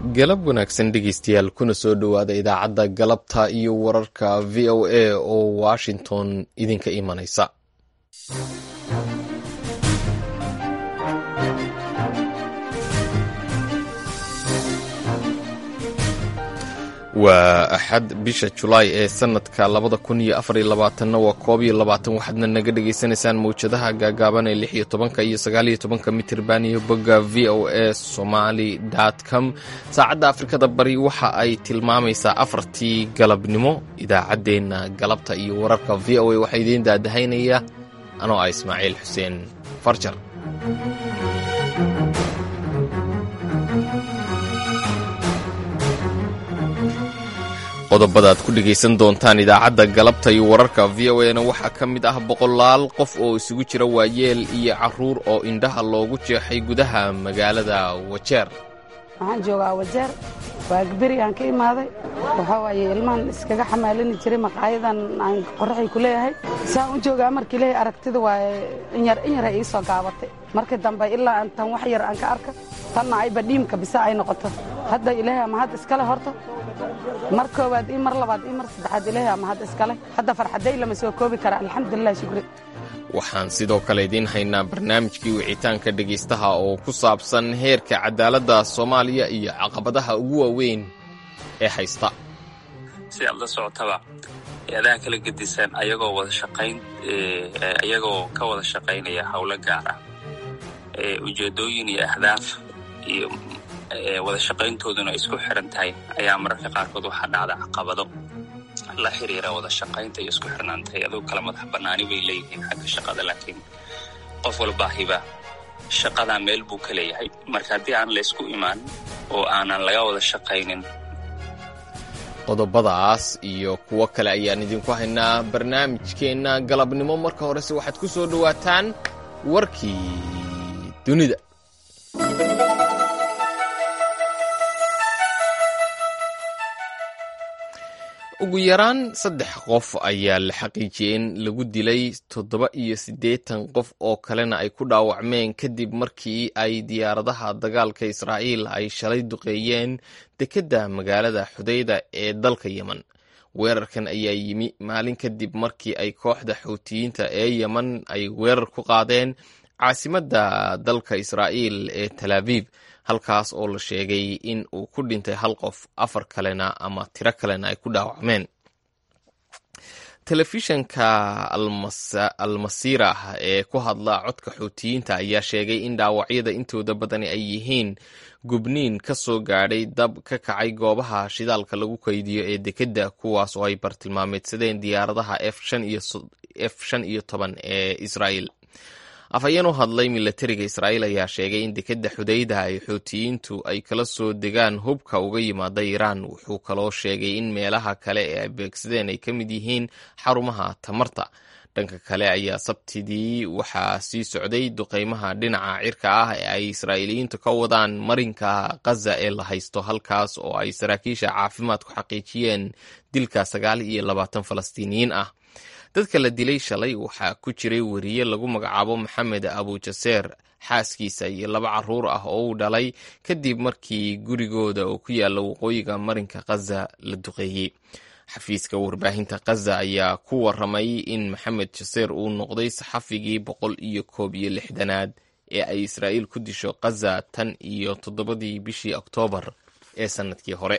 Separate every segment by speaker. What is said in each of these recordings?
Speaker 1: galab wanaagsan dhegeystayaal kuna soo dhowaada idaacadda galabta iyo wararka v o a oo washington idinka imanaysa waa axad bisha julaay ee sanadka labada kun iyo afar iyo labaatanna waa koob iyo labaatan waxaadna naga dhagaysanaysaan mawjadaha gaagaaban ee lix iyo tobanka iyo sagaal iyo tobanka mitirban iyo bogga v o a somaly com saacadda afrikada bari waxa ay tilmaamaysaa afartii galabnimo idaacaddeenna galabta iyo wararka v o a waxaa idiin daadahaynaya anoo ah ismaaciil xuseen farjar qodobada aad ku dhegaysan doontaan idaacadda galabta iyo wararka v o a na waxaa ka mid ah boqolaal qof oo isugu jira waayeel iyo carruur oo indhaha loogu jeexay gudaha magaalada wajeer
Speaker 2: waxaan joogaa wajeer waagaberi aan ka imaaday waxaa waaye ilmaan iskaga xamaalani jiray maqaayadan aan qorraxay ku leeyahay saan u joogaa markii leeyahay aragtida waaye inyar inyar ay ii soo gaabatay markii dambe ilaa aan tan wax yar aan ka arka tanna ayba dhiimka bisa ay noqoto hadda ilaahay ama hadda iskale horta mar koowaad io mar labaad io mar saddexaad ilaahay ama hadda iskale hadda farxaday lama soo koobi kara alxamdulilah shukri
Speaker 1: waxaan sidoo kale idiin haynaa barnaamijkii wicitaanka dhegaystaha oo ku saabsan heerka cadaaladda soomaaliya iyo caqabadaha ugu waaweyn ee haysta
Speaker 3: si aad la socotaba eeadaha kala gedisan ayagoo wada shaqayn ayagoo ka wada shaqaynaya howlo gaar ah ujeeddooyin iyo ahdaaf iyo wada shaqayntooduna isku xiran tahay ayaa mararka qaarkood waxaa dhacda caqabado la xiriira wada shaqaynta iyo isku xirnaantay aduu kala madax bannaani bay leeyihiin xagga shaqada laakiin qof walbaahiba shaqadaa meel buu ka leeyahay marka haddii aan laysku imaan oo aanan laga wada shaqaynin
Speaker 1: qodobadaas iyo kuwo kale ayaan idinku haynaa barnaamijkeenna galabnimo marka horese waxaad ku soo dhowaataan warkii dunida ugu yaraan saddex qof ayaa la xaqiijiyey in lagu dilay toddoba iyo siddeetan qof oo kalena ay ku dhaawacmeen kadib markii ay diyaaradaha dagaalka israa'iil ay shalay duqeeyeen dekedda magaalada xudayda ee dalka yemen weerarkan ayaa yimi maalin kadib markii ay kooxda xuutiyiinta ee yemen ay weerar ku qaadeen caasimadda dalka israa'iil ee tal aviv halkaas oo la sheegay in uu ku dhintay hal qof afar kalena ama tiro kalena ay ku dhaawacmeen telefishanka almasiira ee ku hadla codka xuutiyiinta ayaa sheegay in dhaawacyada intooda badani ay yihiin gubniin ka soo gaadhay dab ka kacay goobaha shidaalka lagu kaydiyo ee dekedda kuwaas oo ay bartilmaameedsadeen diyaaradaha f shan iyo toban ee israa'iil afhayeen u hadlay milatariga israa'iil ayaa sheegay in dekedda xudayda ay xuutiyiintu ay kala soo degaan hubka uga yimaada iiraan wuxuu kaloo sheegay in meelaha kale ee ay beegsadeen ay ka mid yihiin xarumaha tamarta dhanka kale ayaa sabtidii waxaa sii socday duqeymaha dhinaca cirka ah ee ay israa'iiliyiintu ka wadaan marinka khaza ee la haysto halkaas oo ay saraakiisha caafimaadku xaqiijiyeen dilka sagaal iyo labaatan falastiiniyiin ah dadka la dilay shalay waxaa ku jiray weriye lagu magacaabo maxamed abujaseer xaaskiisa iyo laba carruur ah oo uu dhalay kadib markii gurigooda oo ku yaalla waqooyiga marinka khaza la duqeeyey xafiiska warbaahinta khaza ayaa ku waramay in maxamed jaseer uu noqday saxafigii boqol iyo koob iyo lixdanaad ee ay israa'iil ku disho khaza tan iyo toddobadii bishii oktoobar ee sannadkii hore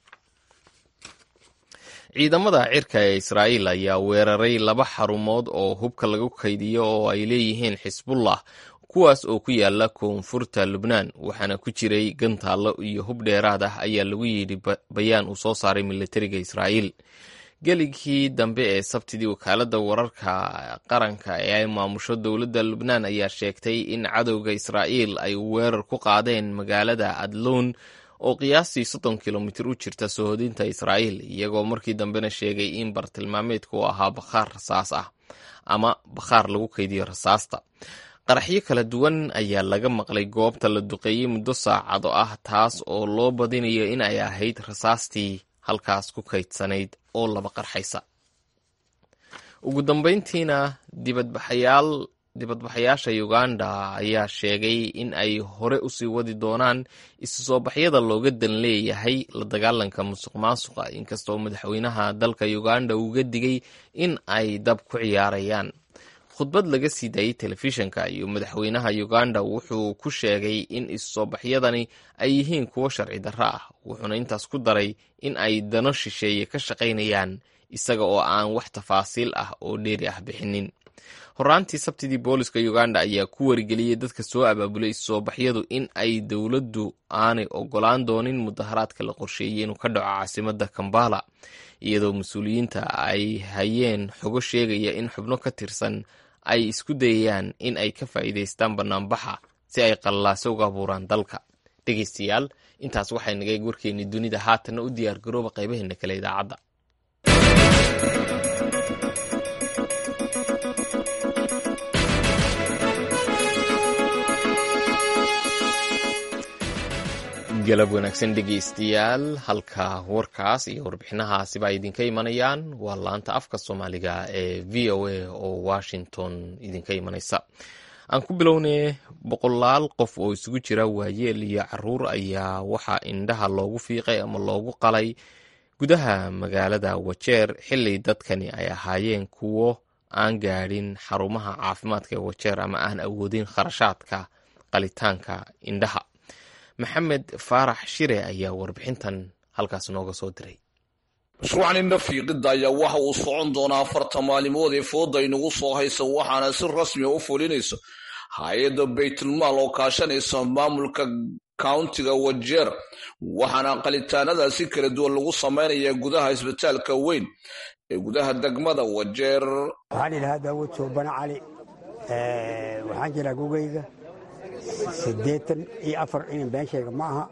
Speaker 1: ciidamada cirka ee israa'iil ayaa weeraray laba xarumood oo hubka lagu kaydiyo oo ay leeyihiin xisbullah kuwaas oo ku yaala koonfurta lubnaan waxaana ku jiray gantaallo iyo hub dheeraad ah ayaa lagu yidhi bayaan uu soo saaray milatariga israa'iil geligkii dambe ee sabtidii wakaaladda wararka qaranka ee ay maamusho dowladda lubnaan ayaa sheegtay in cadowga israa'iil ay weerar ku qaadeen magaalada adluun oo qiyaastii soddon kilomitir u jirta sohodinta israa'iil iyagoo markii dambena sheegay in bartilmaameedku uu ahaa bakhaar rasaas ah ama bakhaar lagu kaydiyo rasaasta qaraxyo kala duwan ayaa laga maqlay goobta la duqeeyey muddo saacado ah taas oo loo badinayo in ay ahayd rasaastii halkaas ku kaydsanayd oo laba qarxaysa ugu dambayntiina dibadbaxayaal dibadbaxayaasha uganda ayaa sheegay in ay hore usii wadi doonaan isu soo baxyada looga dan leeyahay la dagaalanka musuq maasuqa inkastoo madaxweynaha dalka uganda uga digay in ay dab ku ciyaarayaan khudbad laga sii daayey telefishinka iyo madaxweynaha uganda wuxuu ku sheegay in isu soo baxyadani ay yihiin kuwo sharci darro ah wuxuuna intaas ku daray in ay dano shisheeye ka shaqaynayaan isaga oo aan wax tafaasiil ah oo dheeri ah bixinin horaantii sabtidii booliska uganda ayaa ku warigeliyey dadka soo abaabulay isusoo baxyadu in ay dowladdu aanay ogolaan doonin mudaharaadka la qorsheeyey inuu ka dhaco caasimada kambala iyadoo mas-uuliyiinta ay hayeen xogo sheegaya in xubno ka tirsan ay isku dayayaan in ay ka faa'iidaystaan bannaanbaxa si ay qallaase uga abuuraan dalka dhegeystayaal intaas waxay nagay warkeennii dunida haatanna u diyaar garooba qaybaheena kale idaacadda galab wanaagsan dhegeystayaal halka warkaas iyo warbixinahaasiba ay idinka imanayaan waa laanta afka soomaaliga ee v o a oo washington idinka imanaysa aan ku bilownay boqolaal qof oo isugu jira waayeel iyo caruur ayaa waxaa indhaha loogu fiiqay ama loogu qalay gudaha magaalada wajeer xili dadkani ay ahaayeen kuwo aan gaadhin xarumaha caafimaadka ee wajeer ama aan awoodin kharashaadka qalitaanka indhaha maxamed faarax shire ayaa warbixintan halkaas nooga soo diray
Speaker 4: mashruucan indha fiiqidda ayaa waxa uu socon doonaa afarta maalimood ee fooda inagu soo haysa waxaana si rasmiya u fulinayso hay-adda baytulmaal oo kaashanaysa maamulka countiga wajeer waxaana qalitaanadaasi kala duwan lagu samaynayaa gudaha isbitaalka weyn ee gudaha degmada wajeer
Speaker 5: waxaan idhahaa daawud soobane cali waxaan jiraa gugayga siddeetan iyo afar inan been sheega ma aha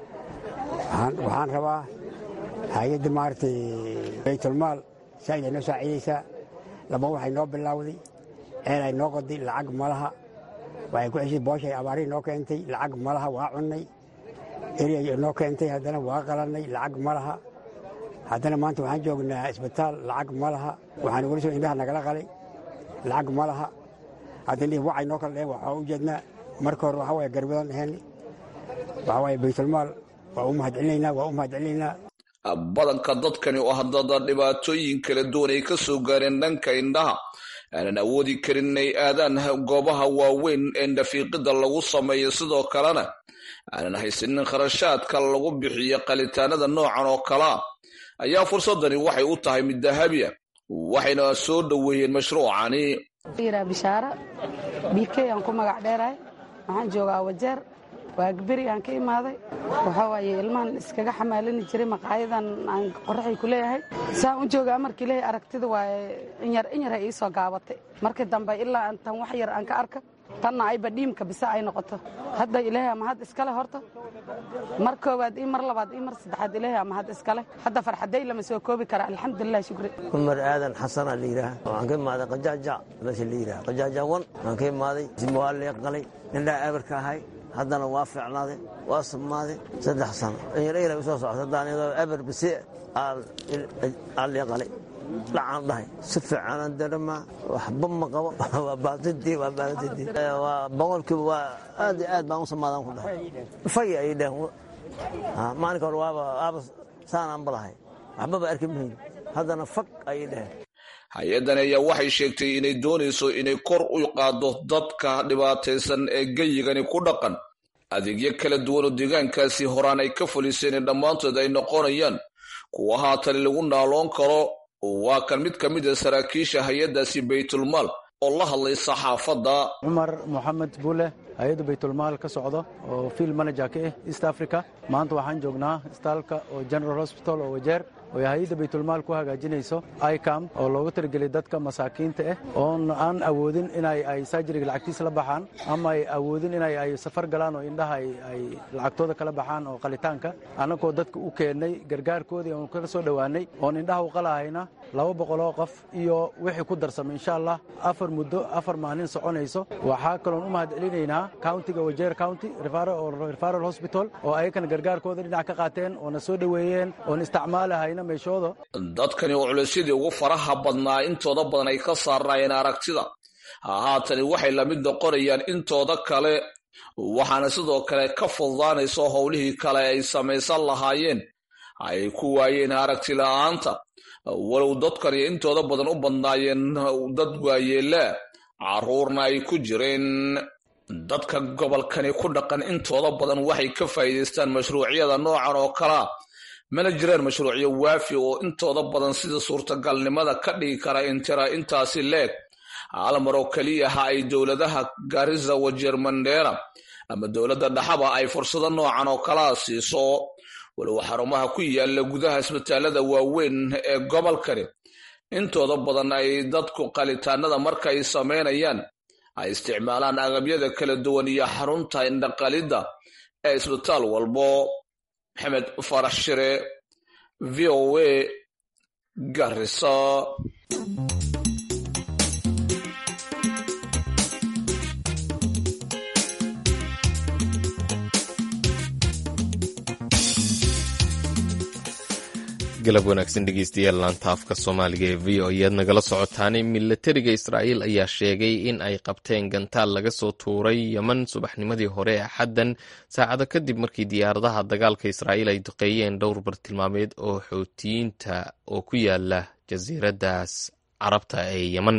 Speaker 5: waxaan rabaa hay-adda maaragtay baytulmaal saaid ay noo saaciidaysaa laba waxay noo bilaawday ceel ay noo qoday lacag malaha waxay ku ceshay booshay abaarihi noo keentay lacag malaha waa cunnay eriyay noo keentay haddana waa qalannay lacag malaha haddana maanta waxaan joognaa isbitaal lacag ma laha waxaan weli soo indhaha nagala qalay lacag ma laha haddana wacay noo kala dheen waxaa u jeednaa marka hore waxaa waye garbadan dheheen waxaa waye baytulmaal waa u mahadcelinaynaa waa u mahadcelinaynaa
Speaker 4: badanka dadkani oo haddada dhibaatooyin kala duwan ay ka soo gaareen dhanka indhaha aanan awoodi karin inay aadaan goobaha waaweyn ee indhafiiqidda lagu sameeyo sidoo kalena aanan haysanin kharashaadka lagu bixiyo qalitaanada noocan oo kalea ayaa fursadani waxay u tahay mid dahabiya waxayna soo dhoweeyeen mashruucani
Speaker 2: yiraa bishaara bikey aan ku magac dheerahay waxaan joogaa wajeer waagberi aan ka imaaday waxaa waaye ilmahan iskaga xamaalani jiray maqaayadan aan qoraxay ku leeyahay saan u joogaa markii leeyahay aragtida waaye inyar inyar ay ii soo gaabatay markii dambe ilaa tan wax yar aan ka arka tanna ayba dhiimka bise ay noqoto hadda ilaahay ama had iskale horta mar koowaad ii mar labaad ii mar saddexaad ilaahay ama had iskale hadda farxaday lama soo koobi kara alxamdulilah shukri
Speaker 6: cumar aadan xasana la yidhaah waxaan ka imaaday qajaaja meesha la yidhaha qajaaja wan waan ka imaaday waa leeqalay indhaa abarka ahay haddana waa fiicnaaday waa samaaday saddex sano inyar inyar u soo socota haddaan iyadoo abar bise aa leeqalay dhacaan dhahay si fiicanaan daremaa waxba ma qabo waa baatintii waa baatintii waa boqolkiiba waa aad iyo aad baan u samaadaan ku dhahay fay ay dheheen maalinka hore waaba waaba saanaan balahay waxbaba arki mahayn haddana fag ayay dheheen
Speaker 4: hay-addani ayaa waxay sheegtay inay doonayso inay kor u qaaddo dadka dhibaataysan ee geyigani ku dhaqan adeegyo kala duwan oo deegaankaasi horaan ay ka fuliseen dhammaantood ay noqonayaan kuwa haatani lagu naaloon karo waa kan mid ka mid a saraakiisha hay-addaasi baytulmaal oo la hadlay saxaafadda
Speaker 7: cumar moxamed buule hay-adda baytulmaal ka socdo oo field manager ka ah east africa maanta waxaan joognaa istaalka oo general hospital oo wajeer oo hay-adda baytulmaal ku hagaajinayso icam oo loogu talagelay dadka masaakiinta ah oon aan awoodin inay ay sajariga lacagtiisa la baxaan ama ay awoodin inay ay safar galaan oo indhaha ay lacagtooda kala baxaan oo qalitaanka annagoo dadka u keennay gargaarkoodii oon kaga soo dhowaanay oon indhaha u qalahayna laba boqoloo qof iyo wixii ku darsamay insha allah afar muddo afar maalin soconayso waxaa kaloon u mahad celinaynaa countiga wajeer county referal hospital oo ayakana gargaarkooda dhinac ka qaateen oona soo dhoweeyeen oon isticmaalahayna
Speaker 4: dadkani oo culaysyadii ugu faraha badnaa intooda badan ay ka saarnaayeen aragtida haatani waxay lamid noqonayaan intooda kale waxaana sidoo kale ka fududaanayso howlihii kale ay samaysan lahaayeen ay ku waayeen aragti la-aanta walow dadkani intooda badan u badnaayeen dad waayeelaa carruurna ay ku jireen dadka gobolkani ku dhaqan intooda badan waxay ka faa'iidaystaan mashruucyada noocan oo kalea mana jiraan mashruucyo waafi oo intooda badan sida suurtagalnimada ka dhigi kara intira intaasi leeg hal mar oo keliyaha ay dowladaha garisa wajeer mandheera ama dowladda dhaxaba ay fursado noocan oo kalaa siiso walow xarumaha ku yaala gudaha isbitaalada waaweyn ee gobolkani intooda badan ay dadku qalitaanada markaay samaynayaan ay isticmaalaan agabyada kala duwan iyo xarunta indhaqalidda ee isbitaal walbo maxamed farax shire v o a garisa
Speaker 1: galab wanaagsan dhegeystayaal laanta afka soomaaliga ee v o ayaad nagala socotaanay milatariga israa'iil ayaa sheegay in ay qabteen gantaal laga soo tuuray yeman subaxnimadii hore ee axaddan saacado kadib markii diyaaradaha dagaalka israa'iil ay duqeeyeen dhowr bartilmaameed oo xootiyiinta oo ku yaala jasiiraddaas carabta ee yeman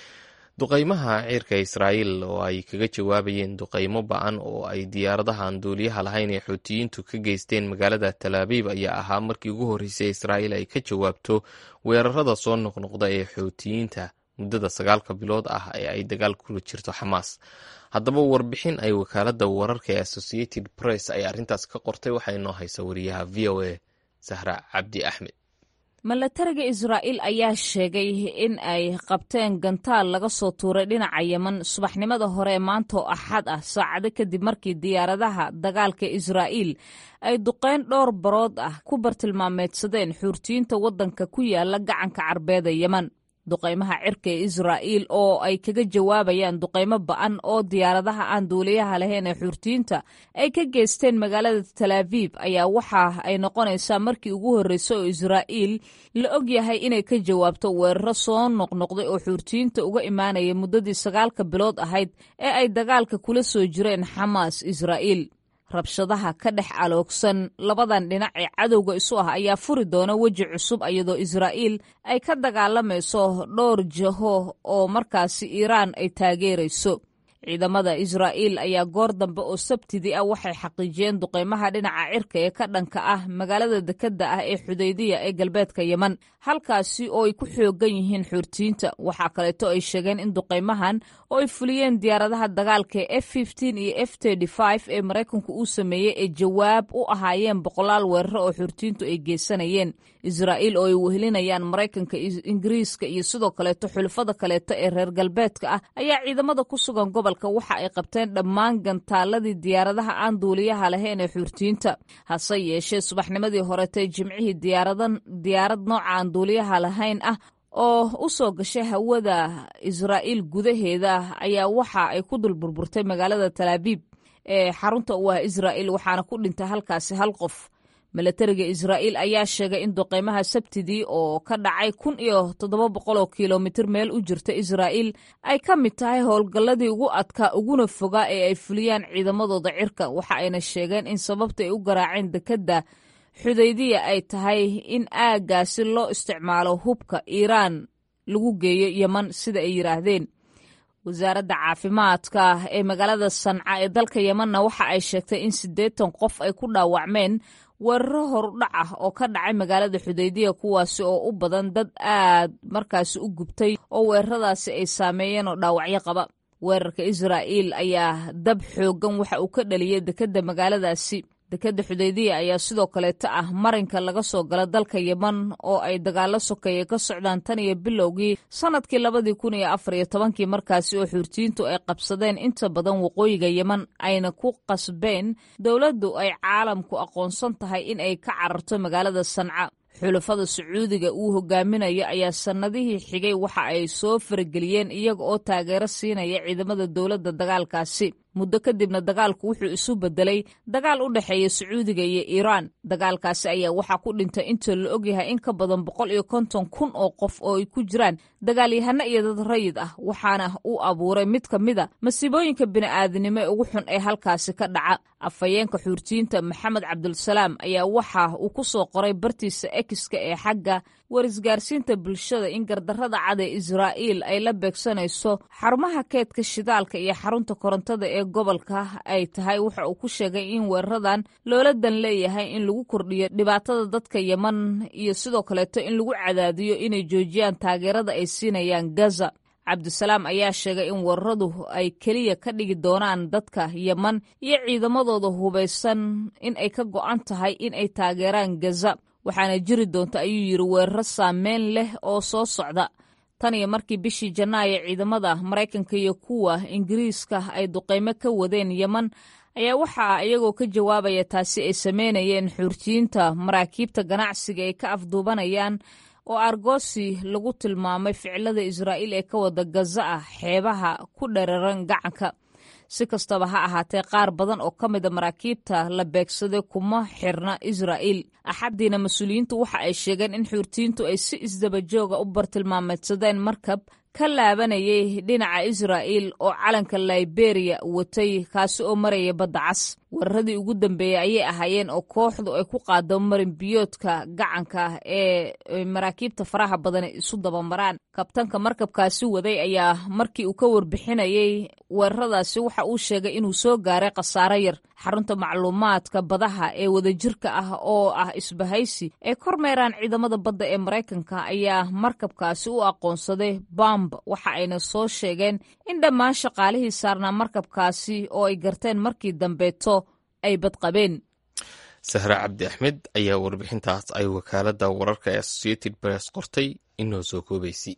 Speaker 1: duqaymaha ciirka israa'iil oo ay kaga jawaabayeen duqaymo ba-an oo ay diyaaradahan duuliyaha lahayn ee xuutiyiintu ka geysteen magaalada talaabiib ayaa ahaa markii ugu horreysay israa'iil ay ka jawaabto weerarada soo noqnoqda ee xuutiyiinta muddada sagaalka bilood ah ee ay dagaal kula jirto xamaas haddaba warbixin ay wakaaladda wararka ee associated press ay arrintaas ka qortay waxaa inoo haysa wariyaha v o a sahra cabdi axmed
Speaker 8: milatariga israa'iil ayaa sheegay in ay qabteen gantaal laga soo tuuray dhinaca yeman subaxnimada hore maanta oo axad ah saacado kadib markii diyaaradaha dagaalka israa'iil ay duqeyn dhowr barood ah ku bartilmaameedsadeen xuurtiyiinta waddanka ku yaala gacanka carbeeda yeman duqaymaha cirka ee israa'iil oo ay kaga jawaabayaan duqaymo ba'an oo diyaaradaha aan duuliyaha lahayn ee xuurtiyiinta ay ka geysteen magaalada talaabiib ayaa waxa ay noqonaysaa markii ugu horreysay oo israa'iil la og yahay inay ka jawaabto weeraro soo noqnoqday oo xuurtiyiinta uga imaanaya muddadii sagaalka bilood ahayd ee ay dagaalka kula soo jireen xamaas israa'iil rabshadaha ka dhex aloogsan labadan dhinac ee cadowga isu ah ayaa furi doona weji cusub iyadoo israa'iil ay ka dagaalamayso dhowr jaho oo markaasi iiraan ay taageerayso ciidamada israa'iil ayaa goor dambe oo sabtidii ah waxay xaqiijiyeen duqaymaha dhinaca cirka ee ka dhanka ah magaalada dekedda ah ee xudaydiya ee galbeedka yeman halkaasi oo ay ku xoogan yihiin xuurtiyiinta waxaa kaleeto ay sheegeen in duqaymahan oo ay fuliyeen diyaaradaha dagaalka ee f iyo f ee maraykanku uu sameeyey ee jawaab u ahaayeen boqolaal weeraro oo xuurtiyiintu ay geysanayeen israa'iil oo ay wehelinayaan maraykanka ingiriiska iyo sidoo kaleeto xulafada kaleeto ee reer galbeedka ah ayaa ciidamada ku sugan gobolka waxa ay qabteen dhammaan gantaaladii diyaaradaha aan duuliyaha lahayn ee xuurtiyiinta hase yeeshee subaxnimadii horetay jimcihii diyaarad nooca aan duuliyaha lahayn ah oo u soo gashay hawada israa'iil gudaheeda ayaa waxa ay ku dul burburtay magaalada talaabiib ee xarunta u ah israa'iil waxaana ku dhintay halkaasi hal qof milatariga israa'iil ayaa sheegay in duqaymaha sabtidii oo ka dhacay kun iyo toddoba boqol oo kilomitir meel u jirta israa'iil ay ka mid tahay howlgalladii ugu adkaa uguna fogaa ee ay fuliyaan ciidamadooda cirka waxa ayna sheegeen in sababta ay u garaaceen dekedda xudaydiya ay tahay in aaggaasi loo isticmaalo hubka iiraan lagu geeyo yeman sida ay yidhaahdeen wasaaradda caafimaadka ee magaalada sanca ee dalka yemanna waxa ay sheegtay in siddeetan qof ay ku dhaawacmeen weeraro horudhac ah oo ka dhacay magaalada xudaydiya kuwaasi oo u badan dad aad markaasi u gubtay oo weeraradaasi ay saameeyeen oo dhaawacyo qaba weerarka israa'iil ayaa dab xooggan waxa uu ka dhaliyey dekedda magaaladaasi dekedda xudaydiya ayaa sidoo kaleeta ah marinka laga soo gala dalka yeman oo ay dagaalo sokeeye ka socdaan tan iyo bilowgii sannadkii labadii kun iyo afar iyo tobankii markaasi oo xuurtiyiintu ay qabsadeen inta badan waqooyiga yeman ayna ku qasbeen dowladdu ay caalamku aqoonsan tahay in ay ka cararto magaalada sanca xulafada sacuudiga uu hogaaminayo ayaa sannadihii xigay waxa ay soo farageliyeen iyaga oo taageero siinaya ciidamada dowladda dagaalkaasi muddo kadibna dagaalku wuxuu isu bedelay dagaal u dhexeeya sacuudiga iyo iiraan dagaalkaasi ayaa waxaa ku dhintay inta la ogyahay in ka badan boqol iyo konton kun oo qof oo ay ku jiraan dagaalyahano iyo dad rayid ah waxaana uu abuuray mid ka mid a masiibooyinka bini'aadanimo ee ugu xun ee halkaasi ka dhaca afhayeenka xuurtiyiinta maxamed cabdulsalaam ayaa waxa uu ku soo qoray bartiisa ekiska ee xagga warisgaarsiinta bulshada in gardarrada cad ee israa'iil ay la beegsanayso xarumaha keedka shidaalka iyo xarunta korontada ee gobolka ay tahay waxa uu ku sheegay in weeraradan loola dan leeyahay in lagu kordhiyo dhibaatada dadka yeman iyo sidoo kaleeto in lagu cadaadiyo inay joojiyaan taageerada ay siinayaan gaza cabdisalaam ayaa sheegay in weeraradu ay keliya ka dhigi doonaan dadka yeman iyo ciidamadooda hubaysan in ay ka go'an tahay in ay taageeraan gaza waxaana jiri doonta ayuu yidhi weeraro saameyn leh oo soo socda tan iyo markii bishii janaayo ciidamada maraykanka iyo kuwa ingiriiska ay duqaymo ka wadeen yeman ayaa waxaa iyagoo ka jawaabaya taasi ay sameynayeen xuurtiyiinta maraakiibta ganacsiga ay ka afduubanayaan oo argosi lagu tilmaamay ficilada israa'iil ee ka wada gaza ah xeebaha ku dhararan gacanka si kastaba ha ahaatee qaar badan oo ka mida maraakiibta la beegsaday kuma xirna israa'iil axaddiina mas-uuliyiintu waxa ay sheegeen in xuurtiyiintu ay si isdabajooga u bartilmaameedsadeen markab ka laabanayay dhinaca israa'iil oo calanka liberiya watay kaasi oo maraya badda cas weeraradii ugu dambeeyey ayay ahaayeen oo kooxdu ay ku qaado marinbiyoodka gacanka ee maraakiibta faraha badan isu dabamaraan kabtanka markabkaasi waday ayaa markii uu ka warbixinayay weeraradaasi waxa uu sheegay inuu soo gaaray khasaaro yar xarunta macluumaadka badaha ee wadajirka ah oo ah isbahaysi ee kormeeraan ciidamada badda ee maraykanka ayaa markabkaasi u aqoonsaday bamb waxa ayna soo sheegeen in dhammaan shaqaalihii saarnaa markabkaasi oo ay garteen markii dambeeto ay badqabeen
Speaker 1: sahre cabdi axmed ayaa warbixintaas ay wakaaladda wararka ee associated press qortay inoo soo koobaysay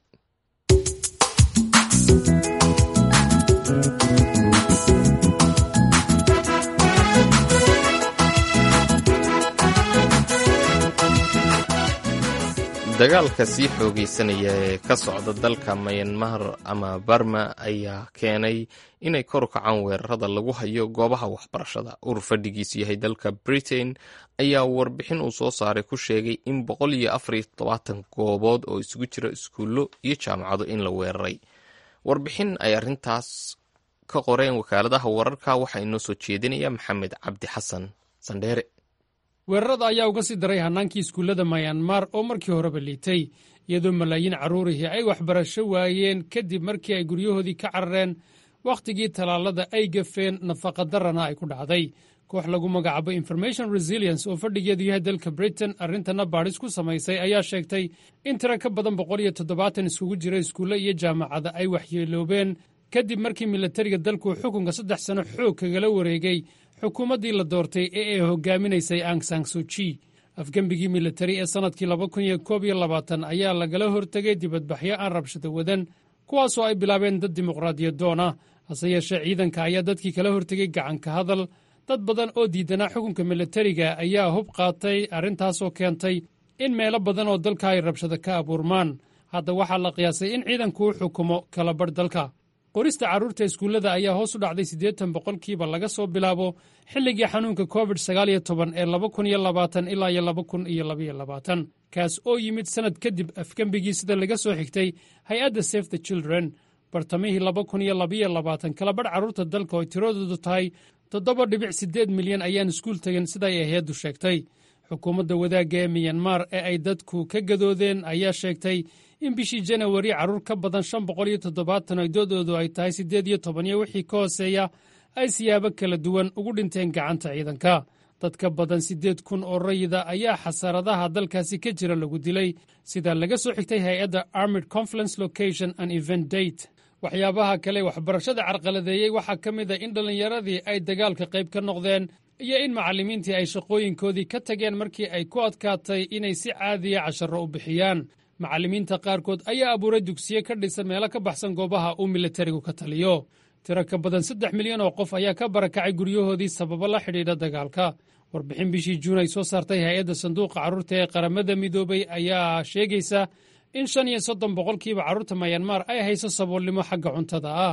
Speaker 1: dagaalka sii xoogeysanaya ee ka socda dalka mayanmar ama barma ayaa keenay inay kor u kacaan weerarada lagu hayo goobaha waxbarashada urur fadhigiisu yahay dalka britain ayaa warbixin uu soo saaray ku sheegay in boqol iyo afariyo todobaatan goobood oo isugu jira iskuullo iyo jaamacado in la weeraray warbixin ay arrintaas ka qoreen wakaaladaha wararka waxaa inoo soo jeedinaya maxamed cabdi xasan sandheere
Speaker 9: weerarada ayaa uga sii daray hannaankii iskuullada mayanmar oo markii horeba liitay iyadoo malaayiin carruurihii ay waxbarasho waayeen kadib markii ay guryahoodii ka carareen wakhtigii tallaalada ay gafeen nafaqadarrana ay ku dhacday koox lagu magacaabo information resilience oo fadhigeedu yahay dalka britain arrintana baadhis ku samaysay ayaa sheegtay in tiro ka badan boqol iyo toddobaatan iskugu jira iskuulle iyo jaamacada ay waxyeeloobeen kadib markii milatariga dalku xukunka saddex sano xoog kagala wareegay xukuumaddii la doortay ee ay hogaaminaysay ang sang suji afgembigii militari ee sannadkii laba kun iyo koob iyo labaatan ayaa lagala hortegay dibadbaxyo aan rabshado wadan kuwaasoo ay bilaabeen dad dimuqraadiyadoon ah hase yeeshee ciidanka ayaa dadkii kala hortegay gacanka hadal dad badan oo diidanaa xukunka militariga ayaa hub qaatay arrintaasoo keentay in meelo badan oo dalka ay rabshado ka abuurmaan hadda waxaa la qiyaasay in ciidanku u xukumo kala badh dalka qorista carruurta iskuullada ayaa hoos u dhacday siddeetan boqolkiiba laga soo bilaabo xilligii xanuunka covid sagaal iyo toban ee laba kun iyo labaatan ilaa iyo laba kun iyo labaiyo labaatan kaas oo yimid sannad kadib afgembigii sida laga soo xigtay hay-adda safe the children bartamihii laba kun iyo labaiyo labaatan kalabadh carruurta dalka oo tiradoodu tahay toddoba dhibic siddeed milyan ayaan iskuul tegin siday hay-addu sheegtay xukuumadda wadaagga ee miyanmar ee ay dadku ka gadoodeen ayaa sheegtay in bishii janawari carruur ka badan shan boqol iyo toddobaatan ay doodoodu ay tahay siddeed iyo toban iyo wixii ka hooseeya ay siyaabo kala duwan ugu dhinteen gacanta ciidanka dad ka badan siddeed kun oo rayida ayaa xasaradaha dalkaasi ka jira lagu dilay sida laga soo xigtay hay-adda armid conference location and event date waxyaabaha kale waxbarashada carqaladeeyey waxaa ka mid a in dhallinyaradii ay dagaalka qayb ka noqdeen iyo in macallimiintii ay shaqooyinkoodii ka tageen markii ay ku adkaatay inay si caadiya casharro u bixiyaan macallimiinta qaarkood ayaa abuuray dugsiye ka dhisan meelo ka baxsan goobaha uu militarigu ka taliyo tiro ka badan saddex milyan oo qof ayaa ka barakacay guryahoodii sababo la xidhiidha dagaalka warbixin bishii juun ay soo saartay hay-adda sanduuqa carruurta ee qaramada midoobay ayaa sheegaysa in shan iyo soddon boqolkiiba carruurta mayanmar ay hayso saboolnimo xagga cuntada ah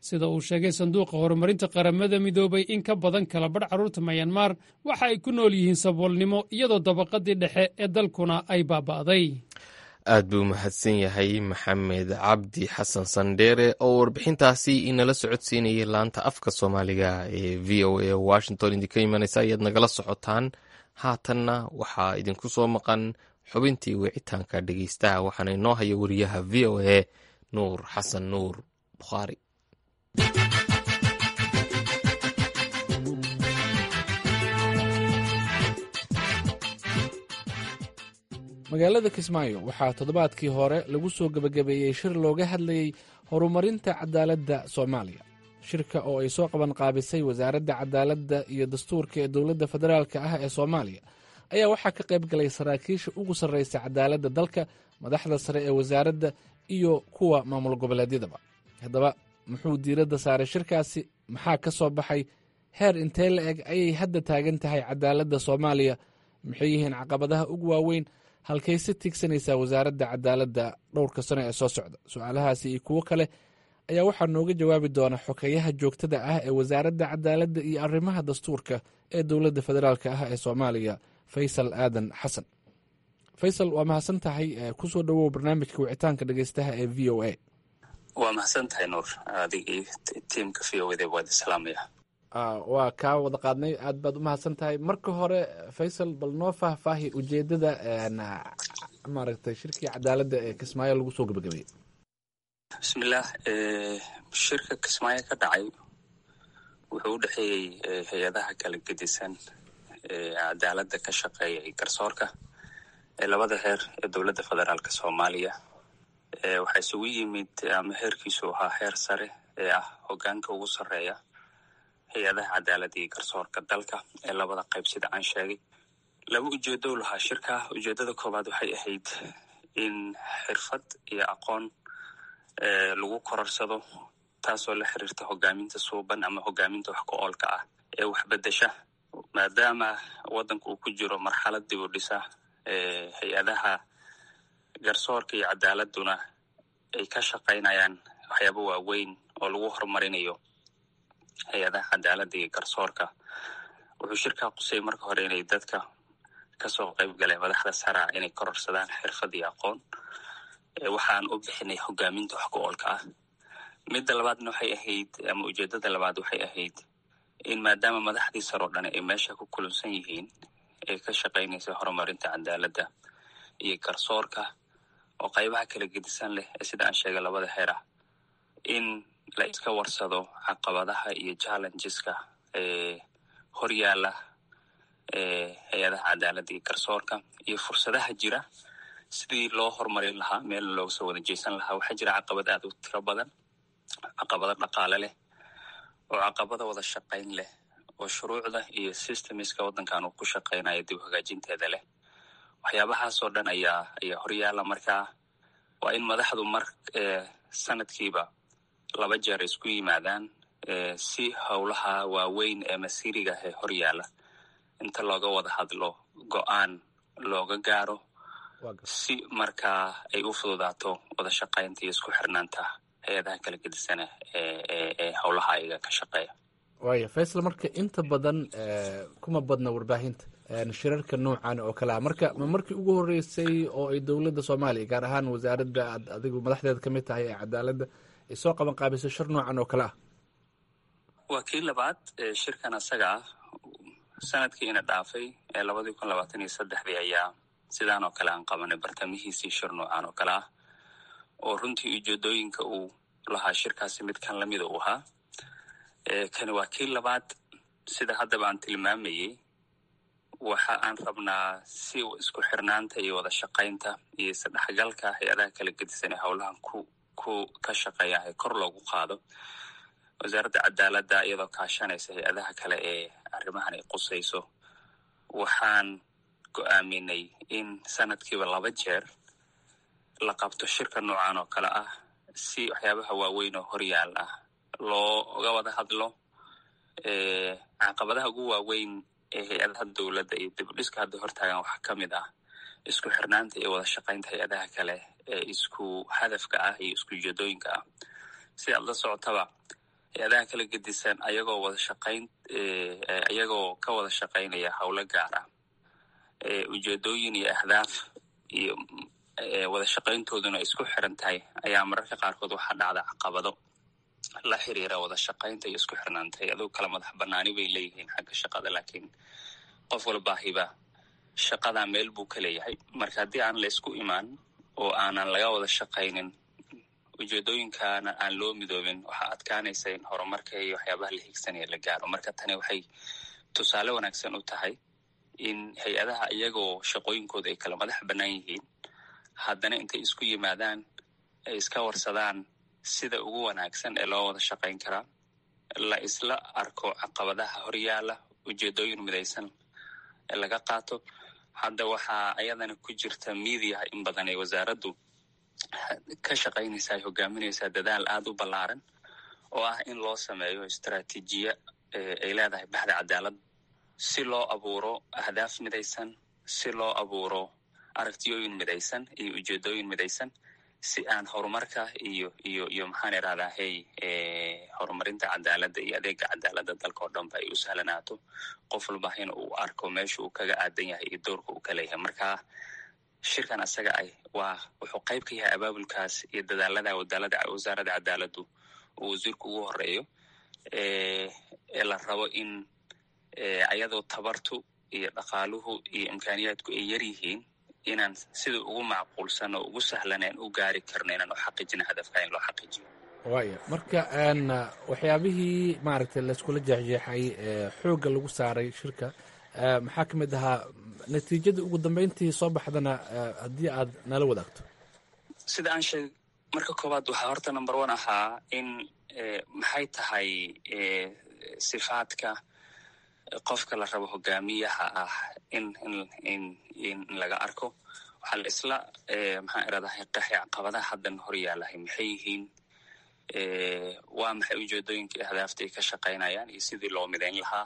Speaker 9: sida uu sheegay sanduuqa horumarinta qaramada midoobay in ka badan kala badh carruurta mayanmar waxa ay ku nool yihiin saboolnimo iyadoo dabaqadii dhexe ee dalkuna ay baaba'day
Speaker 1: aad buu mahadsan yahay maxamed cabdi xasan sandheere oo warbixintaasi inala socodsiinayay laanta afka soomaaliga ee v o a washington idinka imanaysa ayaad nagala socotaan haatanna waxaa idinku soo maqan xubintii wicitaanka dhegeystaha waxaana inoo haya wariyaha v o a nuur xasan nuur bukhaari
Speaker 10: magaalada kismaayo waxaa toddobaadkii hore lagu soo gebagabeeyey shir looga hadlayey horumarinta cadaaladda soomaaliya shirka oo ay soo qaban qaabisay wasaaradda cadaaladda iyo dastuurka ee dowladda federaalk ah ee soomaaliya ayaa waxaa ka qayb galay saraakiisha ugu sarraysa cadaaladda dalka madaxda sare ee wasaaradda iyo kuwa maamul goboleedyadaba haddaba muxuu diiradda saaray shirkaasi maxaa ka soo baxay heer intee la eg ayay hadda taagan tahay cadaaladda soomaaliya maxay yihiin caqabadaha ugu waaweyn halkay si tiigsanaysaa wasaaradda cadaaladda dhowrka sano ee soo socda su-aalahaasi iyo kuwo kale ayaa waxaa nooga jawaabi doona xokeyaha joogtada ah ee wasaaradda cadaaladda iyo arrimaha dastuurka ee dowladda federaalk ah ee soomaaliya faysal aadan xasan faysal waa mahadsan tahay kusoo dhowow barnaamijka wicitaanka dhegeystaha ee v o a
Speaker 3: waa mahadsan tahay nuur adigii tiimka v o da waad islaamaya
Speaker 10: waa kaa wada qaadnay aad baad u mahadsan tahay marka hore faysal bal noo faahfaahi ujeedada maaragtay shirkii cadaaladda ee kismaayo lagu soo gebagabeeyey
Speaker 3: bismillaah shirka kismaayo ka dhacay wuxuu u dhexeeyey hay-adaha kala gedisan ee cadaaladda ka shaqeeya iyo garsoorka ee labada heer ee dowladda federaalk soomaaliya waxaa isugu yimid ama heerkiisu ahaa heer sare ee ah hogaanka ugu sarreeya hay-adaha cadaaladda iyo garsoorka dalka ee labada qayb sida aan sheegay laba ujeedo lahaa shirka ujeedada koowaad waxay ahayd in xirfad iyo aqoon lagu kororsado taasoo la xiriirta hogaaminta suuban ama hogaaminta wax ku oolka ah ee waxbedesha maadaama waddanka uu ku jiro marxalad dib u dhisa hay-adaha garsoorka iyo cadaaladuna ay ka shaqaynayaan waxyaaba waaweyn oo lagu horumarinayo hay-adaha cadaaladda iyo garsoorka wuxuu shirkaa qusay marka hore inay dadka kasoo qayb galeen madaxda saraa inay kororsadaan xirfad iyo aqoon waxaan u bixinay hogaaminta wax ku oolka ah midda labaadna waxay ahayd ama ujeedada labaad waxay ahayd in maadaama madaxdii saroo dhan ay meesha ku kulansan yihiin ee ka shaqaynaysa horumarinta cadaaladda iyo garsoorka oo qaybaha kala gedisan leh ee sida aan sheegay labada heer ah in la iska warsado caqabadaha iyo challengeska ee horyaala ee hay-adaha cadaaladda iyo garsoorka iyo fursadaha jira sidii loo horumarin lahaa meelna looga soo wada jeesan lahaa waxaa jira caqabad aad u tiro badan caqabado dhaqaale leh oo caqabada wada shaqayn leh oo shuruucda iyo systemiska waddankan uu ku shaqaynayo dib hagaajinteeda leh waxyaabahaasoo dhan ayaa ayaa horyaala markaa waa in madaxdu mar sanadkiiba laba jeer isku yimaadaan si howlaha waaweyn ee masiiriga ee horyaala inta looga wada hadlo go-aan looga gaaro si markaa ay u fududaato wada shaqaynta iyo isku xirnaanta hay-adaha kala gedisana ee howlaha ayaga ka shaqeeya
Speaker 10: waaya faysal marka inta badan kuma badna warbaahinta shirarka noocan oo kale ah marka ma markii ugu horeysay oo ay dowladda soomaaliya gaar ahaan wasaaradda aad adigu madaxdeeda ka mid tahay ee cadaaladda ay soo qaban qaabiso shir noocan oo kale ah
Speaker 3: waa kii labaad shirkan asaga ah sanadkiina dhaafay ee labadii kun labaatan iyo saddexdii ayaa sidaan oo kale aan qabanay bartamihiisii shir noocan oo kale ah oo runtii ujeedooyinka uu lahaa shirkaasi mid kan lamida uu ahaa kani waa kii labaad sida haddaba aan tilmaamayey waxa aan rabnaa si isku xirnaanta iyo wada shaqaynta iyo isdhexgalka hay-adaha kala gedisan ee howlahan ku ku ka shaqeeya ee kor loogu qaado wasaaradda cadaaladda iyadoo kaashanaysa hay-adaha kale ee arrimahan ay qusayso waxaan go-aaminay in sanadkiiba laba jeer la qabto shirka noocan oo kale ah si waxyaabaha waaweyn oo horyaal ah looga wada hadlo caqabadaha ugu waaweyn ee hay-adaha dowladda iyo dibudhiska hadda hortaagan waxaa ka mid ah isku xirnaanta iyo wada shaqaynta hay-adaha kale ee isku hadafka ah iyo isku ujeedooyinka ah si aad la socotaba hay-adaha kala gedisan ayagoo wada shaqayn ayagoo ka wada shaqaynaya howlo gaar ah ujeedooyin iyo ahdaaf iyo wada shaqayntooduna isku xiran tahay ayaa mararka qaarkood waxaa dhacda caqabado la xiriira wada shaqaynta iyo isku xirnaanta hay-aduhu kala madax banaani bay leeyihiin xagga shaqada laakiin qof walbaahiba shaqadaa meel buu ka leeyahay marka haddii aan la isku imaan oo aanan laga wada shaqaynin ujeedooyinkaana aan loo midoobin waxaa adkaanaysa in horumarka iyo waxyaabaha la higsanaya la gaaro marka tani waxay tusaale wanaagsan u tahay in hay-adaha iyagoo shaqooyinkooda ay kala madax bannaan yihiin haddana intay isku yimaadaan ay iska warsadaan sida ugu wanaagsan ee loo wada shaqayn karaa la isla arko caqabadaha horyaala ujeedooyin midaysan ee laga qaato hadda waxaa ayadana ku jirta miidiyaha in badan ee wasaaraddu ka shaqaynaysa ay hogaaminaysaa dadaal aada u ballaaran oo ah in loo sameeyo istraatiijiya ay leedahay baxda cadaalad si loo abuuro ahdaaf midaysan si loo abuuro aragtiyooyin midaysan iyo ujeedooyin midaysan si aan horumarka iyo iyo iyo maxaan irahdaa hey horumarinta cadaaladda iyo adeega cadaaladda dalka oo dhanba ay u sahlanaato qof walba in uu arko meesha uu kaga aadan yahay iyo doorka uu ka leeyahay marka shirkan asaga ah waa wuxuu qayb ka yahay abaabulkaas iyo dadaalada wadaalada wasaaradda cadaaladdu uu wasiirku ugu horeeyo ee la rabo in ayadoo tabartu iyo dhaqaaluhu iyo imkaaniyaadku ay yar yihiin inaan sida ugu macquulsan oo ugu sahlaneen u gaari karno inaan u xaqiijino hadafka in loo xaqiijiyo
Speaker 10: waaya marka waxyaabihii maaragtay layskula jeexjeexay xoogga lagu saaray shirka maxaa ka mid ahaa natiijada ugu dambeyntii soo baxdana haddii aad nala wadaagto
Speaker 3: sida aan sheeg marka koowaad waxaa horta number one ahaa in maxay tahay sifaadka qofka la rabo hogaamiyaha ah in in in laga arko waxaa la isla maxaan iradahay qaxi caqabadaha haddan hor yaalahay maxay yihiin waa maxay ujeedooyinkii ahdaafta ay ka shaqaynayaan iyo sidii loo midayn lahaa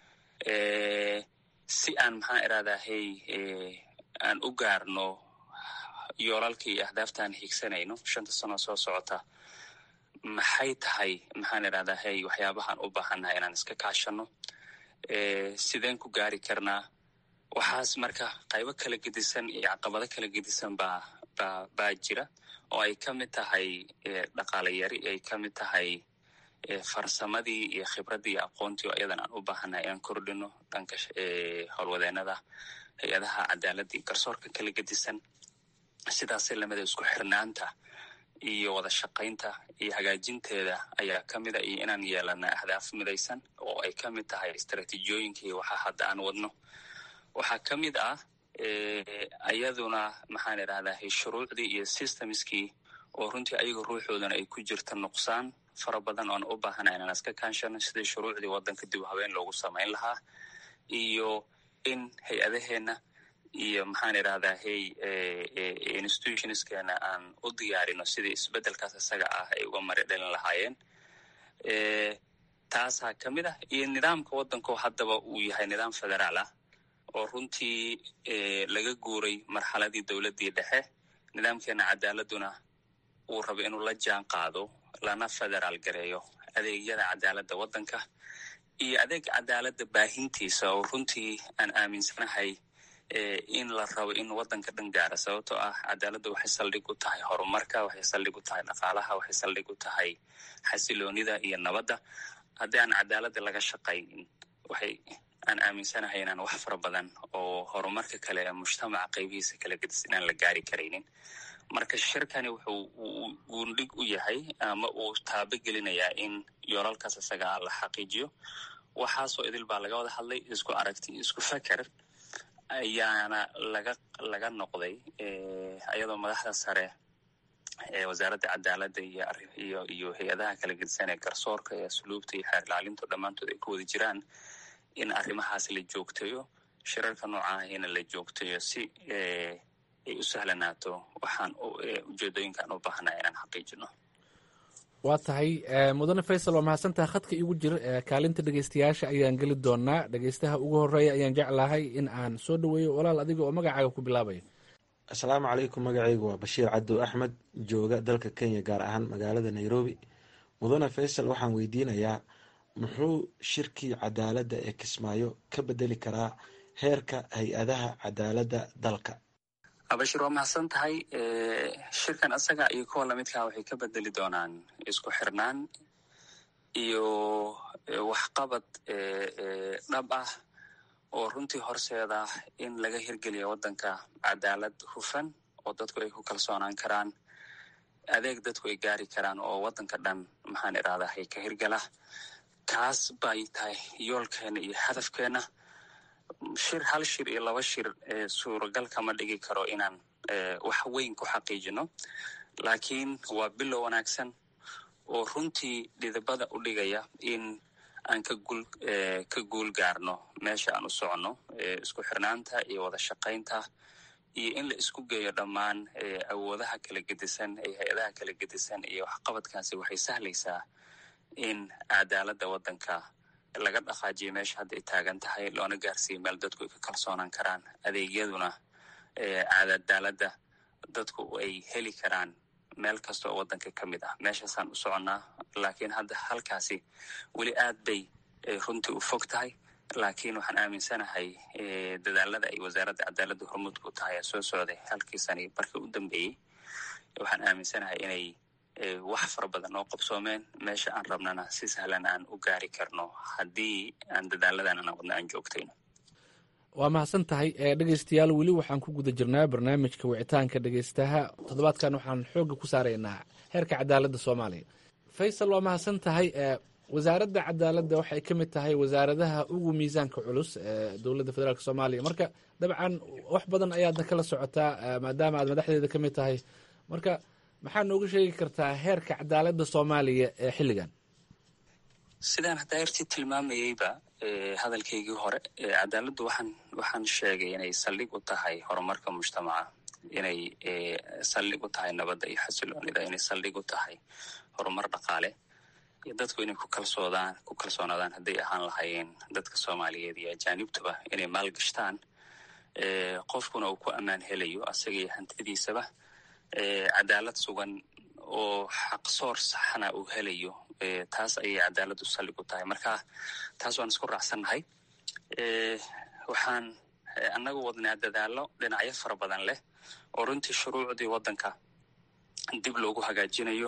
Speaker 3: si aan maxaan iradahay aan u gaarno yoolalka iyo ahdaaftaan higsanayno shanta sano soo socota maxay tahay maxaan iradahay waxyaabahaan u baahannahay inaan iska kaashano sideen ku gaari karnaa waxaas marka qaybo kala gedisan iyo caqabado kala gedisan baa ba baa jira oo ay ka mid tahay dhaqaale yari ay ka mid tahay farsamadii iyo khibraddii iyo aqoontii oo iyadan aan u baahannahay inaan kordhino dhanka howlwadeenada hay-adaha cadaaladda iyo garsoorka kala gedisan sidaasay lamida isku xirnaanta iyo wada shaqaynta iyo hagaajinteeda ayaa ka mid a iyo inaan yeelana ahdaaf midaysan oo ay ka mid tahay istraatiijiyooyinkii waxa hadda aan wadno waxaa ka mid ah ayaduna maxaan idhahdaa shuruucdii iyo systemskii oo runtii ayaga ruuxoodana ay ku jirta nuqsaan fara badan oan u baahana inaan iska kaanshano sidii shuruucdii waddanka dib u habeen loogu samayn lahaa iyo in hay-adaheenna iyo maxaan idhahdaa hey institutionskeena aan u diyaarino sidii isbeddelkaas isaga ah ay uga mari dhalin lahaayeen taasaa ka mid ah iyo nidaamka waddanko haddaba uu yahay nidaam federaal ah oo runtii laga guuray marxaladii dowladdii dhexe nidaamkeena cadaaladuna uu rabo inuu la jaan qaado lana federaal gareeyo adeegyada cadaaladda waddanka iyo adeega cadaaladda baahintiisa oo runtii aan aaminsanahay in la rabo in waddanka dhan gaara sababtoo ah cadaaladda waxay saldhig u tahay horumarka waxay saldhig u tahay dhaqaalaha waxay saldhig u tahay xasiloonida iyo nabadda haddii aan cadaaladda laga shaqaynin waxay aan aaminsanahay inaan wax fara badan oo horumarka kale ee mujtamaca qaybihiisa kala gedis inaan la gaari karaynin marka shirkani wuxuu guundhig u yahay ama uu taabo gelinayaa in yoolalkaas isagaa la xaqiijiyo waxaasoo idil baa laga wada hadlay isku aragti isku feker ayaana laga laga noqday iyadoo madaxda sare ee wasaaradda cadaaladda iyo iyo iyo hay-adaha kala gedisan ee garsoorka iyo asluubta iyo xeer ilaalintu dhammaantood ay ku wada jiraan in arrimahaas la joogtayo shirarka noocaahina la joogtayo si ay u sahlanaato waxaan ujeedooyinkaan u baahnaa inaan xaqiijino
Speaker 10: waa tahay mudane faysal waa mahadsantaha khadka igu jir kaalinta dhegeystayaasha ayaan geli doonaa dhegeystaha ugu horeeya ayaan jeclahay in aan soo dhaweeyo walaal adiga oo magacaaga ku bilaabaya
Speaker 11: asalaamu calaykum magacaygu waa bashiir cadow axmed jooga dalka kenya gaar ahaan magaalada nairobi mudane faysal waxaan weydiinayaa muxuu shirkii cadaaladda ee kismaayo ka bedeli karaa heerka hay-adaha cadaaladda dalka
Speaker 3: abashir waa mahadsan tahay shirkan isaga iyo kuwa lamidkaa waxay ka bedeli doonaan isku xirnaan iyo waxqabad dhab ah oo runtii horseeda in laga hirgeliya waddanka cadaalad hufan oo dadku ay ku kalsoonaan karaan adeeg dadku ay gaari karaan oo waddanka dhan maxaan idhahdaa ka hirgala kaas bay tahay yoolkeena iyo hadafkeena shir hal shir iyo laba shir suuragal kama dhigi karo inaan wax weyn ku xaqiijino laakiin waa bilow wanaagsan oo runtii dhidibada u dhigaya in aan ka guul ka guul gaarno meesha aan u soconno isku xirnaanta iyo wada shaqaynta iyo in la isku geeyo dhammaan awoodaha kala gedisan iyo hay-adaha kala gedisan iyo waxqabadkaasi waxay sahlaysaa in cadaaladda waddanka laga dhaqaajiyo meesha hadda ay taagan tahay loona gaarsiiyo meel dadku ay ka kalsoonaan karaan adeegyaduna cadaaladda dadku ay heli karaan meel kasta oo waddanka ka mid ah meeshaasaan u soconnaa laakiin hadda halkaasi weli aad bay runtii u fog tahay laakiin waxaan aaminsanahay dadaalada ay wasaaradda cadaaladda hormuudka u tahay ee soo socday halkii sani barkii u dambeeyey waxaan aaminsanahay inay wax fara badan oo qabsoomeen meesha aan rabnana si sahlan aan u gaari karno haddii aan dadaaladan ana wadna aan joogtayno
Speaker 10: waa mahadsan tahay dhegeystayaal weli waxaan ku guda jirnaa barnaamijka wicitaanka dhegeystaha toddobaadkan waxaan xoogga ku saaraynaa heerka cadaaladda soomaaliya faysal waa mahadsan tahay wasaaradda cadaaladda waxay ka mid tahay wasaaradaha ugu miisaanka culus ee dowladda federaalk soomaaliya marka dabcan wax badan ayaadna kala socotaa maadaama aad madaxdeeda ka mid tahay marka maxaa nooga sheegi kartaa heerka cadaaladda soomaaliya ee xilligan
Speaker 3: sidaan haddaa yartii tilmaamayeyba hadalkaygii hore cadaaladdu waxaan waxaan sheegay inay saldhig u tahay horumarka mujtamaca inay saldhig u tahay nabadda iyo xasiloonida inay saldhig u tahay horumar dhaqaale iyo dadku inay ku kalsoodaan ku kalsoonaadaan hadday ahaan lahaayeen dadka soomaaliyeed iyo ajaanibtuba inay maalgashtaan qofkuna uu ku ammaan helayo asaga iyo hantidiisaba cadaalad sugan oo xaqsoor saxana uu helayo taas ayay cadaaladdu saldhig u tahay marka taas waan isku raacsannahay waxaan annagu wadnaa dadaallo dhinacyo fara badan leh oo runtii shuruucdii waddanka dib loogu hagaajinayo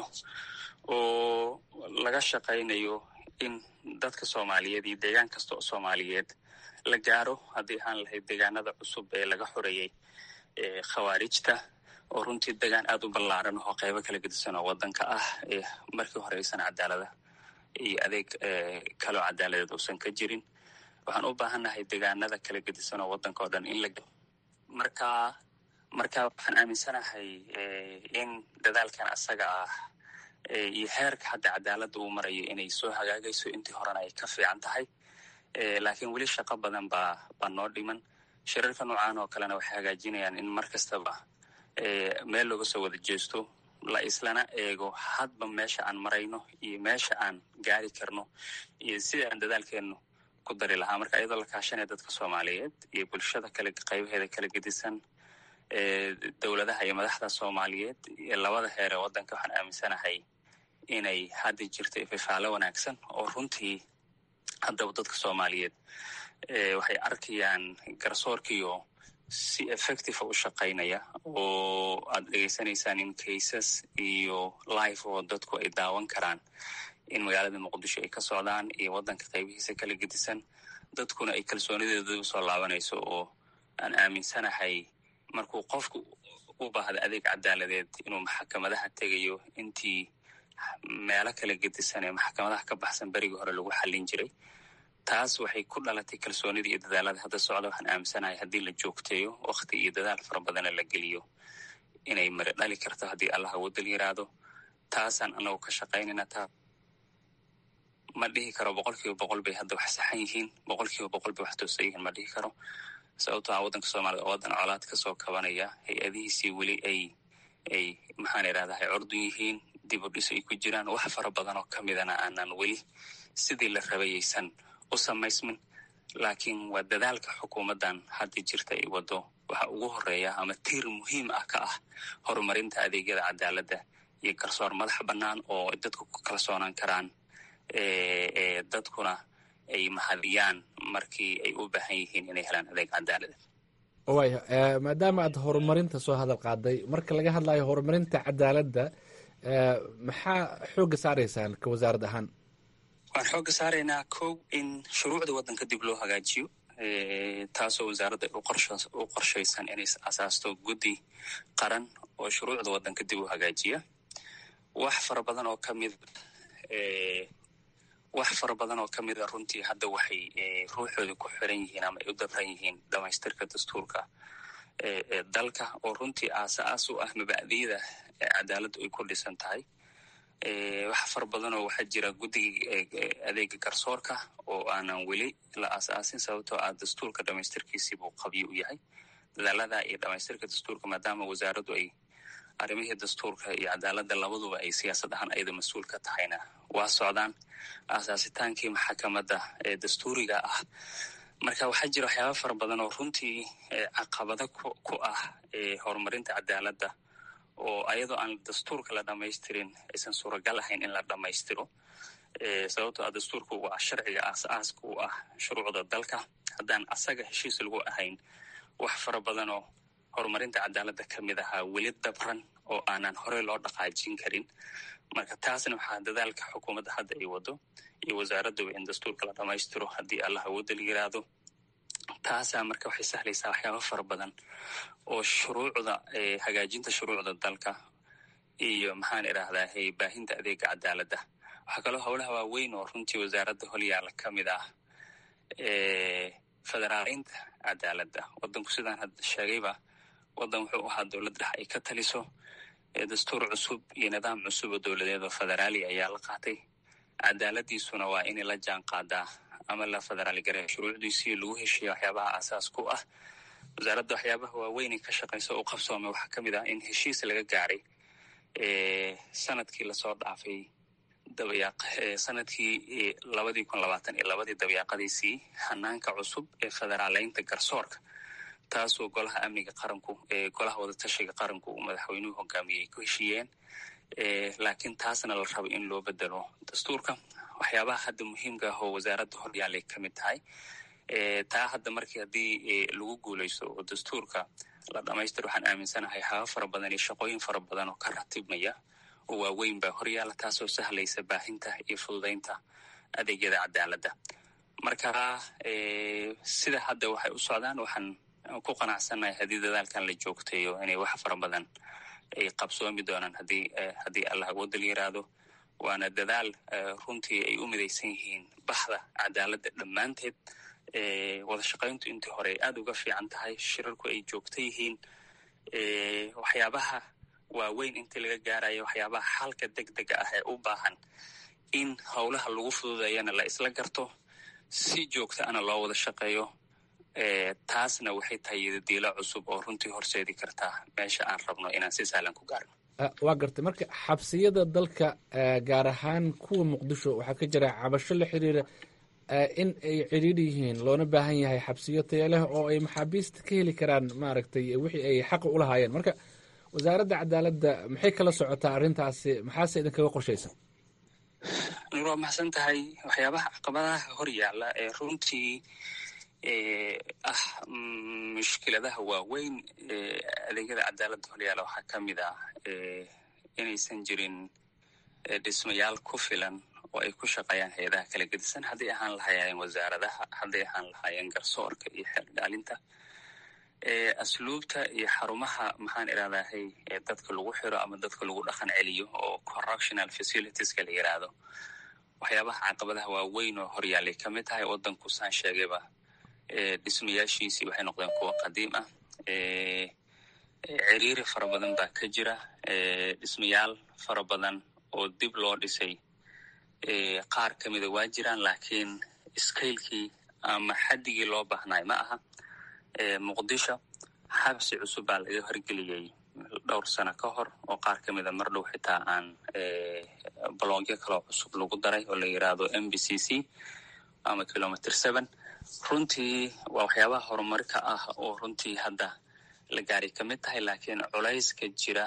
Speaker 3: oo laga shaqaynayo in dadka soomaaliyeed iyo deegaan kasta oo soomaaliyeed la gaaro haddii ahaan lahayd deegaanada cusub ee laga xoreeyey khawaarijta oo runtii degaan aad u ballaaran oo qaybo kala gedisan oo waddanka ah markii hore aysan cadaalada iyo adeeg kaloo cadaaladeed uusan ka jirin waxaan u baahannahay deegaanada kala gedisan oo waddanka oo dhan in la marka marka waxaan aaminsanahay in dadaalkan asaga ah iyo heerka hadda cadaaladda uu marayo inay soo hagaagayso intii horena ay ka fiican tahay laakiin weli shaqo badan baa baa noo dhiman shirarka noocan oo kalena waxay hagaajinayaan in mar kastaba meel looga soo wada jeesto la islana eego hadba meesha aan marayno iyo meesha aan gaari karno iyo sida aan dadaalkeennu ku dari lahaa marka iyadoo la kaashanaya dadka soomaaliyeed iyo bulshada kale qaybaheeda kala gedisan dowladaha iyo madaxda soomaaliyeed iyo labada heer ee waddanka waxaan aaminsanahay inay hadda jirto ififaalo wanaagsan oo runtii haddaba dadka soomaaliyeed waxay arkayaan garsoorkiyo si effective u shaqaynaya oo aad dhegeysanaysaan in cases iyo life oo dadku ay daawan karaan in magaalada muqdisho ay ka socdaan iyo waddanka qaybihiisa kala gedisan dadkuna ay kalsoonideeda usoo laabanayso oo aan aaminsanahay markuu qofku u baahda adeeg cadaaladeed inuu maxkamadaha tegayo intii meelo kala gedisan ee maxkamadaha ka baxsan berigii hore lagu xallin jiray taas waxay ku dhalatay kalsoonida iyo dadaalada hadda socda waxaan aaminsanahay haddii la joogteeyo wakti iyo dadaal fara badana la geliyo inay mari dhali karto haddii allah awoodal yiraahdo taasaan anagu ka shaqaynayna taa ma dhihi karo boqol kiiba boqol bay hadda wax saxan yihiin boqol kiiba boqol bay wax toosan yihiin ma dhihi karo sababto a waddanka soomaalida oo waddan colaad kasoo kabanaya hay-adihiisii weli ay ay maxaan idhahdahay cordun yihiin dib u dhis ay ku jiraan wax fara badan oo kamidana aanan weli sidii la rabayaysan u samaysmin laakiin waa dadaalka xukuumaddan hadda jirta ay waddo waxa ugu horeeya ama tiir muhiim ah ka ah horumarinta adeegyada cadaaladda iyo garsoor madax bannaan oo dadku ku kalsoonaan karaan dadkuna ay mahadiyaan markii ay u baahan yihiin inay helaan adeeg cadaalada
Speaker 10: waaya maadaama aad horumarinta soo hadal qaaday marka laga hadlayo horumarinta cadaaladda maxaa xoogga saaraysaan ka wasaarad ahaan
Speaker 3: waxaan xoogga saaraynaa kow in shuruucda waddanka dib loo hagaajiyo taasoo wasaaradda u qorshaysan inay asaasto guddi qaran oo shuruucda waddanka dib u hagaajiya wax fara badan oo kamid wax fara badan oo kamid a runtii hadda waxay ruuxooda ku xiran yihiin ama ay u dabran yihiin dhamaystirka dastuurka dalka oo runtii aas-aas u ah mabacdiyada cadaaladdu ay ku dhisan tahay wax fara badan oo waxaa jira guddiga adeega garsoorka oo aanan weli la aas-aasin sababtoo ah dastuurka dhamaystirkiisii buu qabyo u yahay dadaalada iyo dhamaystirka dastuurka maadaama wasaaraddu ay arrimihii dastuurka iyo cadaaladda labaduba ay siyaasad ahaan ayada mas-uul ka tahayna waa socdaan aasaasitaankii maxakamadda ee dastuuriga ah marka waxaa jira waxyaaba fara badan oo runtii caqabado ku ah horumarinta cadaaladda oo ayadoo aan dastuurka la dhamaystirin aysan suuragal ahayn in la dhammaystiro sababtoo ah dastuurku waa sharciga aas-aaska u ah shuruucda dalka haddaan asaga heshiis lagu ahayn wax fara badan oo horumarinta cadaaladda ka mid ahaa weli dabran oo aanan horey loo dhaqaajin karin marka taasna waxaa dadaalka xukuumadda hadda ay wado iyo wasaaradduba in dastuurka la dhammaystiro haddii allah awoodda la yiraahdo taasaa marka waxay sahlaysaa waxyaaba fara badan oo shuruucda hagaajinta shuruucda dalka iyo maxaan idhaahdaa baahinta adeega cadaaladda waxaa kaloo howlaha waaweyn oo runtii wasaaradda holyaala ka mid ah federaaleynta cadaaladda waddanku sidaan hadda sheegayba waddan wuxuu ahaa dowlad dhex ay ka taliso dastuur cusub iyo nidaam cusub oo dowladeed oo federaali ayaa la qaatay cadaaladiisuna waa inay la jaan qaadaa ama la federaali gareeyo shuruucdiisii lagu heshiiya waxyaabaha aasaas ku ah wasaaradda waxyaabaha waaweynay ka shaqayso u qabsoomay waxaa ka mid ah in heshiis laga gaaray sanadkii lasoo dhaafay dabayaaq sanadkii labadii kun labaatan iyo labadii dabayaaqadiisii hanaanka cusub ee federaaleynta garsoorka taasoo golaha amniga qaranku ee golaha wadatashiga qaranku uu madaxweynuhu hogaamiyey ay ku heshiiyeen laakiin taasna la rabo in loo bedelo dastuurka waxyaabaha hadda muhiimka ah oo wasaaradda horyaalay ka mid tahay taa hadda markii haddii lagu guuleysto oo dastuurka la dhamaystiro waxaan aaminsanahay waxyaaba fara badan iyo shaqooyin fara badan oo ka ratibmaya oo waaweyn baa horyaala taasoo sahlaysa baahinta iyo fududaynta adeegyada cadaaladda marka sida hadda waxay u socdaan waxaan ku qanacsannahay haddii dadaalkan la joogtayo inay wax fara badan ay qabsoomi doonaan haddii haddii allah awoodda la yiraahdo waana dadaal runtii ay u midaysan yihiin baxda cadaaladda dhammaanteed wada shaqayntu intii hore ay aada uga fiican tahay shirarku ay joogta yihiin waxyaabaha waaweyn intii laga gaarayo waxyaabaha xalka deg dega ah ee u baahan in howlaha lagu fududayana la isla garto si joogta ana loo wada shaqeeyo taasna waxay tahay yadadiilo cusub oo runtii horseedi kartaa meesha aan rabno inaan si sahlan ku gaarno
Speaker 10: waa gartay marka xabsiyada dalka gaar ahaan kuwa muqdisho waxaa ka jira cabasho la xiriira in ay cidhiidhi yihiin loona baahan yahay xabsiyo taya leh oo ay maxaabiista ka heli karaan maaragtay wixii ay xaqa u lahaayeen marka wasaaradda cadaaladda maxay kala socotaa arrintaasi maxaase idinkaga qorshaysan
Speaker 3: nur waa maxsan tahay waxyaabaha caqabadaha hor yaalla ee runtii ah mushkiladaha waaweyn adeegyada cadaaladda horyaala waxaa ka mid ah inaysan jirin dhismayaal ku filan oo ay ku shaqeeyaan hay-adaha kala gedisan hadday ahaan lahaayeen wasaaradaha hadday ahaan lahaayeen garsoorka iyo xeerdhaalinta asluubta iyo xarumaha maxaan idhahdahay dadka lagu xiro ama dadka lagu dhaqan celiyo oo correctional facilitieska la yiraahdo waxyaabaha caqabadaha waaweyn oo horyaalay ka mid tahay waddanku saan sheegayba dhismayaashiisii waxay noqdeen kuwa qadiim ah ciriiri fara badan baa ka jira dhismayaal fara badan oo dib loo dhisay qaar ka mida waa jiraan laakiin skaylkii ama xaddigii loo baahnay ma aha muqdisho xabsi cusub baa laga horgeliyey dhowr sano ka hor oo qaar ka mida mar dhow xitaa aan balogyo kaloo cusub lagu daray oo la yiraahdo m b c c ama kilometer seven runtii waa waxyaabaha horumarka ah oo runtii hadda la gaaray ka mid tahay laakiin culayska jira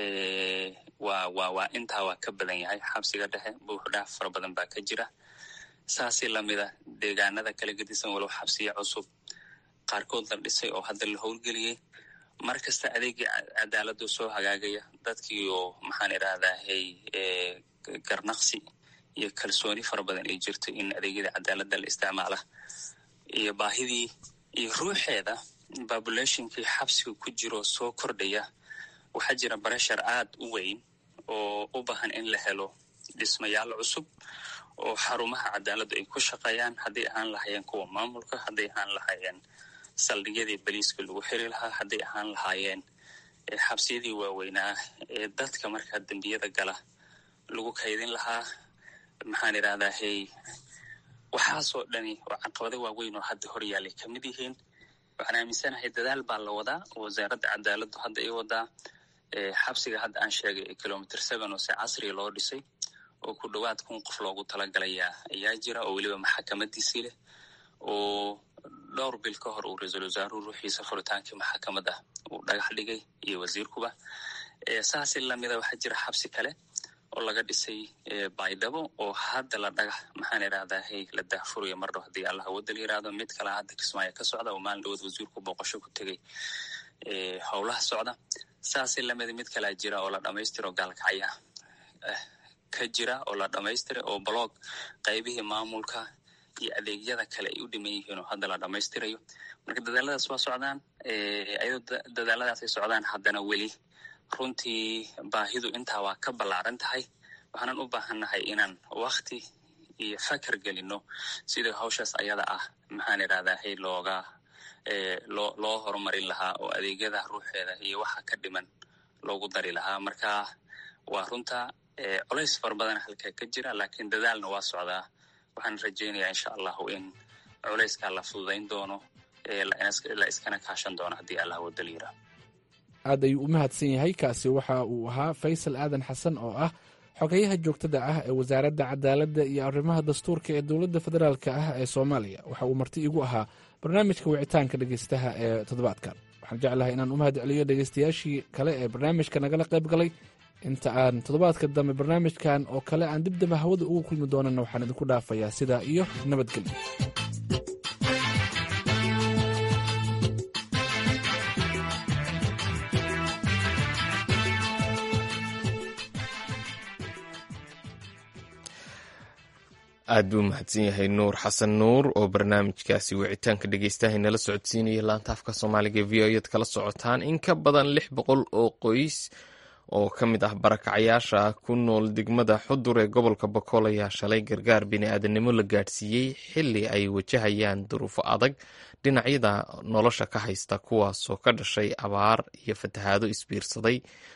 Speaker 3: waa waa waa intaa waa ka badan yahay xabsiga dhexe buuxdhaaf fara badan baa ka jira saasi lamida deegaanada kala gedisan walow xabsiya cusub qaarkood la dhisay oo hadda la howlgeliyey mar kasta adeegii cadaaladu soo hagaagaya dadkii oo maxaan idhahdaa hey garnaqsi iyo kalsooni fara badan ay jirto in adeegyada cadaaladda la isticmaala iyo baahidii iyo ruuxeeda populationkii xabsiga ku jiro soo kordhaya waxaa jira bareshar aad u weyn oo u baahan in la helo dhismayaal cusub oo xarumaha cadaaladdu ay ku shaqeeyaan hadday ahaan lahaayeen kuwa maamulka hadday ahaan lahaayeen saldhigyadii baliiska lagu xiri lahaa hadday ahaan lahaayeen xabsiyadii waaweynaa ee dadka markaa dembiyada gala lagu kaydin lahaa maxaan idhahdaa hey waxaasoo dhani oo caqabado waaweyn oo hadda hor yaalay ka mid yihiin waxaan aaminsanahay dadaal baa la wadaa wasaaradda cadaaladdu hadda ay wadaa xabsiga hadda aan sheegay ee kilomitr seven oo si casriga loo dhisay oo ku dhowaad kun qof loogu talagalayaa ayaa jira oo weliba maxakamadiisii leh oo dhowr bil ka hor uu ra-iisul wasaaruhu ruuxiisa furitaankii maxakamadda uu dhagax dhigay iyo wasiirkuba saasi lamida waxaa jira xabsi kale oo laga dhisay baydhabo oo hadda la dhagax maxaan idhahdaa hey la daahfuraya mar dhow haddii allah wadal yiraahdo mid kalea hadda kismaayo ka socda oo maalin dhawood wasiirku booqasho ku tegay howlaha socda saasi lamida mid kalea jira oo la dhamaystiro gaalkacya ka jira oo la dhamaystiray oo blog qaybihii maamulka iyo adeegyada kale ay u dhiman yihiin oo hadda la dhamaystirayo marka dadaaladaas waa socdaan ayadoo dadaaladaas ay socdaan haddana weli runtii baahidu intaa waa ka ballaaran tahay waxaanan u baahannahay inaan wakti iyo fakar gelino sidii hawshaas ayada ah maxaan idhahdaa hay looga loo loo horumarin lahaa oo adeegyada ruuxeeda iyo waxa ka dhiman loogu dari lahaa marka waa runta colays fara badan halkaa ka jira laakiin dadaalna waa socdaa waxaan rajaynayaa insha allahu in culayskaa la fududayn doono la iskana kaashan doono haddii allah wadal yira
Speaker 10: aad ayuu u mahadsan yahay kaasi waxa uu ahaa faysal aadan xasan oo ah xogayaha joogtada ah ee wasaaradda cadaaladda iyo arrimaha dastuurka ee dowladda federaalk ah ee soomaaliya waxa uu marti igu ahaa barnaamijka wicitaanka dhegeystaha ee toddobaadkan waxaan jeclahay inaan u mahad celiyo dhegeystayaashii kale ee barnaamijka nagala qayb galay inta aan toddobaadka dambe barnaamijkan oo kale aan dibdaba hawada ugu kulmi doonana waxaan idinku dhaafayaa sidaa iyo nabadgelyo
Speaker 1: aad buu mahadsan yahay nuur xasan nuur oo barnaamijkaasi wicitaanka dhegeystahay nala socodsiinaya laanta afka soomaaliga v o ed kala socotaan in ka badan lix boqol oo qoys oo ka mid ah barakacayaasha ku nool degmada xudur ee gobolka bokool ayaa shalay gargaar bini-aadanimo la gaadhsiiyey xili ay wajahayaan duruufo adag dhinacyada nolosha ka haysta kuwaasoo ka dhashay abaar iyo fatahaado isbiirsaday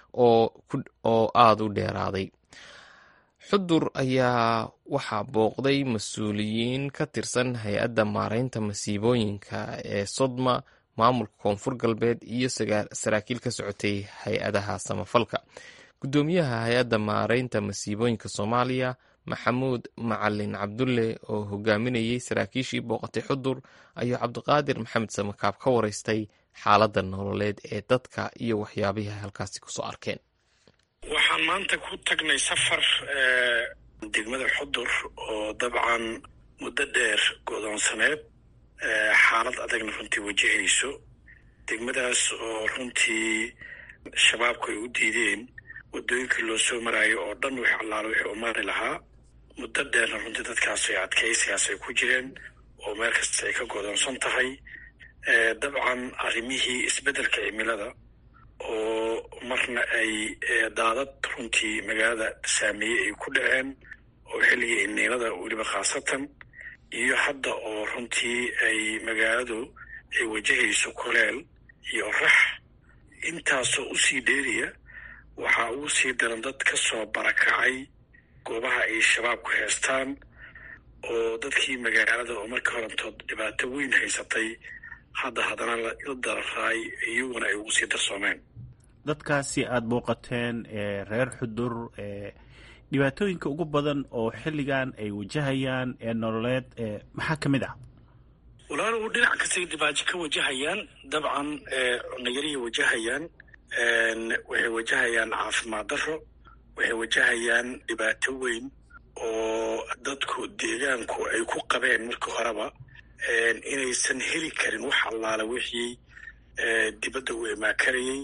Speaker 1: oo aada u dheeraaday xudur ayaa waxaa booqday mas-uuliyiin ka tirsan hay-adda maareynta masiibooyinka ee sodma maamulka koonfur galbeed iyo saraakiil ka socotay hay-adaha samafalka guddoomiyaha hay-adda maareynta masiibooyinka soomaaliya maxamuud macalin cabdulle oo hogaaminayey saraakiishii booqatay xudur ayuu cabdiqaadir maxamed samakaab ka wareystay xaaladda nololeed ee dadka iyo waxyaabihii ay halkaasi kusoo arkeen
Speaker 12: waxaan maanta ku tagnay safar degmada xudur oo dabcan muddo dheer godoonsaneed xaalad adagna runtii wajahayso degmadaas oo runtii shabaabku ay u diideen waddooyinkii loo soo maraayo oo dhan wix allaalo wixii u mari lahaa muddo dheerna runtii dadkaas ay adkaysigaas ay ku jireen oo meel kasta ay ka godoonsan tahay dabcan arrimihii isbeddelka cimilada oo marna ay daadad runtii magaalada saameeyey ay ku dhaceen oo xilligii iniilada weliba khaasatan iyo hadda oo runtii ay magaaladu ay wajahayso koleel iyo rax intaasoo usii dheeriya waxaa ugu sii daran dad ka soo barakacay goobaha ay shabaabku heestaan oo dadkii magaalada oo markii horantood dhibaato weyn haysatay hadda haddana la dararaay iyaguna ay ugu sii darsoomeen
Speaker 13: dadkaasi aada booqateen reer xudur dhibaatooyinka ugu badan oo xilligan ay wajahayaan ee nololeed maxaa ka mid ah
Speaker 12: walaalow dhinac kastay dhibaajo ka wajahayaan dabcan cunayarihii wajahayaan waxay wajahayaan caafimaad darro waxay wajahayaan dhibaato weyn oo dadku deegaanku ay ku qabeen markii horeba inaysan heli karin wax allaala wixii dibadda u imaakarayey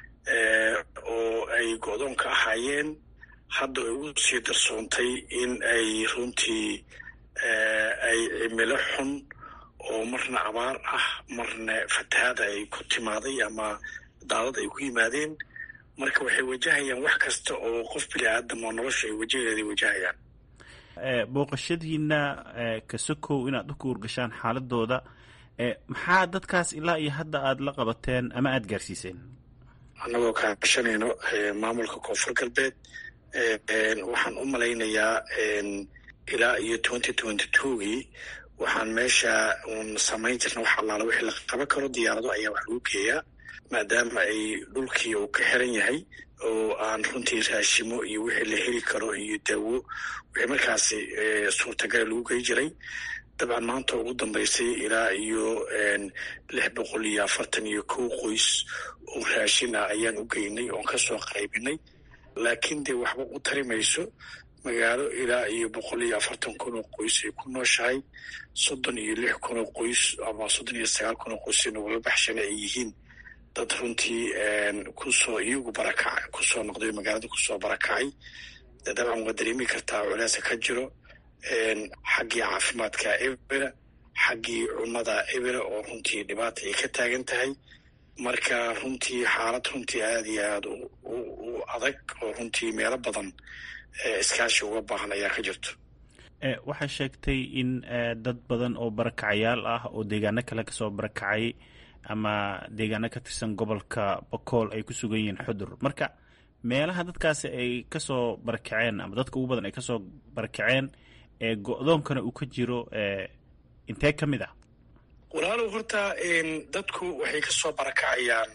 Speaker 12: oo ay go-doon ka ahaayeen hadda ay u sii darsoontay in ay runtii ay cimilo xun oo marna abaar ah marna fatahaada ay ku timaaday ama daadad ay ku yimaadeen marka waxay wajahayaan wax kasta oo qof bini aadam oo nolosha ay wajaheeday wajahayaan
Speaker 13: booqashadiina kasokow inaad u kuurgashaan xaaladooda maxaa dadkaas ilaa iyo hadda aada la qabateen ama aada gaarsiiseen
Speaker 12: annagoo kaashanayno maamulka koonfur galbeed waxaan u malaynayaa ilaa iyo twenty twenty twogii waxaan meesha un samayn jirna wax allaala wixii la qaban karo diyaarado ayaa wax lagu geeyaa maadaama ay dhulkii uu ka xiran yahay oo aan runtii raashimo iyo wixii la heli karo iyo daawo wixii markaasi suurtagala lagu gey jiray dabcan maanta ugu dambaysay ilaa iyo lix boqol iyo afartan iyo kow qoys oo raashin ah ayaan u geynay oon kasoo qaybinay laakiin dee waxba u tari mayso magaalo ilaa iyo boqol iyo afartan kun oo qoys ay ku nooshahay soddon iyo lix kun oo qoys ama soddon iyo sagaal kun oo qoys nagula baxshana ay yihiin dad runtii kusoo iyagu barakac kusoo noqday magaalada kusoo barakacay dabcan waa dareemi kartaa culeesa ka jiro xaggii caafimaadka ebera xaggii cunnada ebera oo runtii dhibaata ay ka taagan tahay marka runtii xaalad runtii aada iyo aada u adag oo runtii meelo badan iskaashi uga baahan ayaa ka jirto
Speaker 13: waxaa sheegtay in dad badan oo barakacayaal ah oo deegaano kale kasoo barakacay ama deegaano ka tirsan gobolka bakool ay ku sugan yihiin xudur marka meelaha dadkaasi ay kasoo barakaceen ama dadka ugu badan ay kasoo barakaceen ee go-doonkana uu ka jiro intee ka mid ah
Speaker 12: walaalow horta dadku waxay kasoo barakacayaan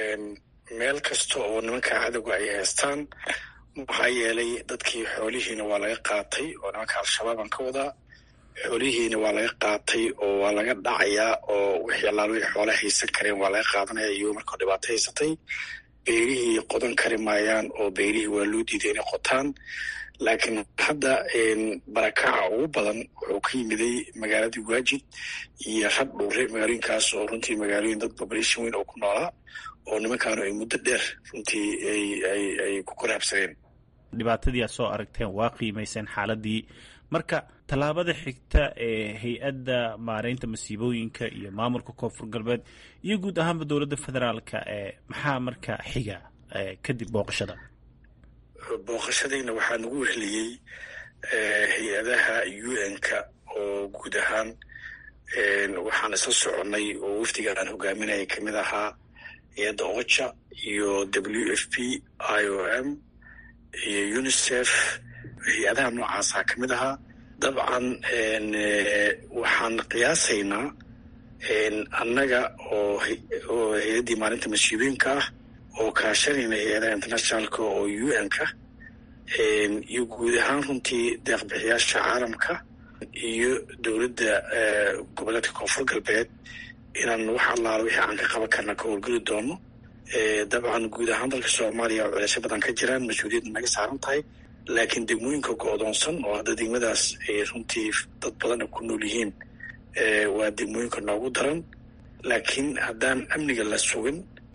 Speaker 12: meel kasta oo nimanka cadowga ay haystaan maxaa yeelay dadkii xoolihiina waa laga qaatay oo nimanka al-shabaabaan ka wadaa xoolihiina waa laga qaatay oo waa laga dhacayaa oo wixii allaal wixii xoola haysan kareen waa laga qaadanaya iyagoo markao dhibaato haysatay beerihii qodan kari maayaan oo beerihii waa loo diiday inay qotaan laakiin hadda barakaca ugu badan wuxuu ka yimiday magaaladii waajid iyo rab dhuure magaalooyinkaas oo runtii magaalooyin dad population weyn oo ku noolaa oo nimankaanu ay muddo dheer runtii ay ku koraabsadeen
Speaker 13: dhibaatadii aad soo aragteen waa qiimayseen xaaladii marka tallaabada xigta ee hay-adda maareynta masiibooyinka iyo maamulka koonfur galbeed iyo guud ahaanba dowladda federaalka ee maxaa marka xiga kadib booqashada
Speaker 12: booqashadayna waxaa nagu wehliyey hay-adaha u n-ka oo guud ahaan waxaan isla soconnay oo wafdiga aan hogaaminaya kamid ahaa hay-adda ocha iyo w f p i o m iyo unicef hay-adaha noocaasaa ka mid ahaa dabcan waxaan qiyaasaynaa annaga oo oo hay-addii maalinta masiibooyinka ah oo kaashanayna hay-adaha internationalka oo u n-ka iyo guud ahaan runtii deeqbixiyaasha caalamka iyo dowladda goboleedka koonfur galbeed inaan wax allaala wixii aan ka qaban karna ka howlgeli doono dabcan guud ahaan dalka soomaaliya oo culeysyo badan ka jiraan mas-uuliyadda naga saaran tahay laakiin degmooyinka go-doonsan oo hadda degmadaas ay runtii dad badan ku nool yihiin waa degmooyinka noogu daran laakiin haddaan amniga la sugin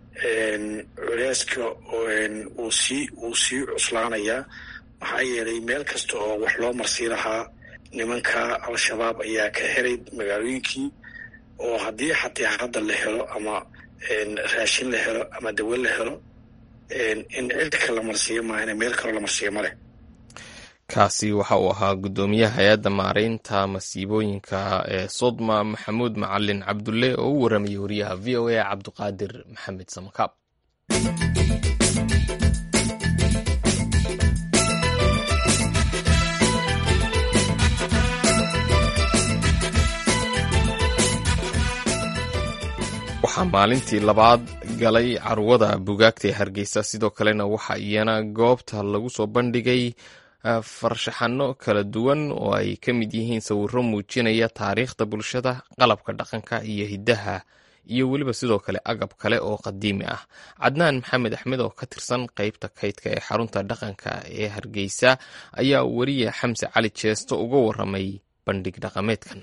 Speaker 12: culeyska uu sii uu sii cuslaanayaa maxaa yeelay meel kasta oo wax loo marsii lahaa nimanka al-shabaab ayaa ka helay magaalooyinkii oo haddii xataa hadda la helo ama raashin la helo ama dawo la helo in cirka la marsiiyo maahane meel kaloo la marsiiyo maleh
Speaker 1: kaasi waxa uu ahaa guddoomiyaha hay-adda maareynta masiibooyinka ee sodma maxamuud macalin cabdulle oo u warramayay wariyaha v o a cabdiqaadir maxamed samakaab waxaa maalintii labaad galay carwada bugaagta ee hargeysa sidoo kalena waxa iyana goobta lagu soo bandhigay farshaxano kala duwan oo ay ka mid yihiin sawiro muujinaya taariikhda bulshada qalabka dhaqanka iyo hiddaha iyo weliba sidoo kale agab kale oo qadiimi ah cadnaan maxamed axmed oo ka tirsan qeybta kaydka ee xarunta dhaqanka ee hargeysa ayaa weriye xamse cali jeesto uga waramay bandhig dhaqameedkan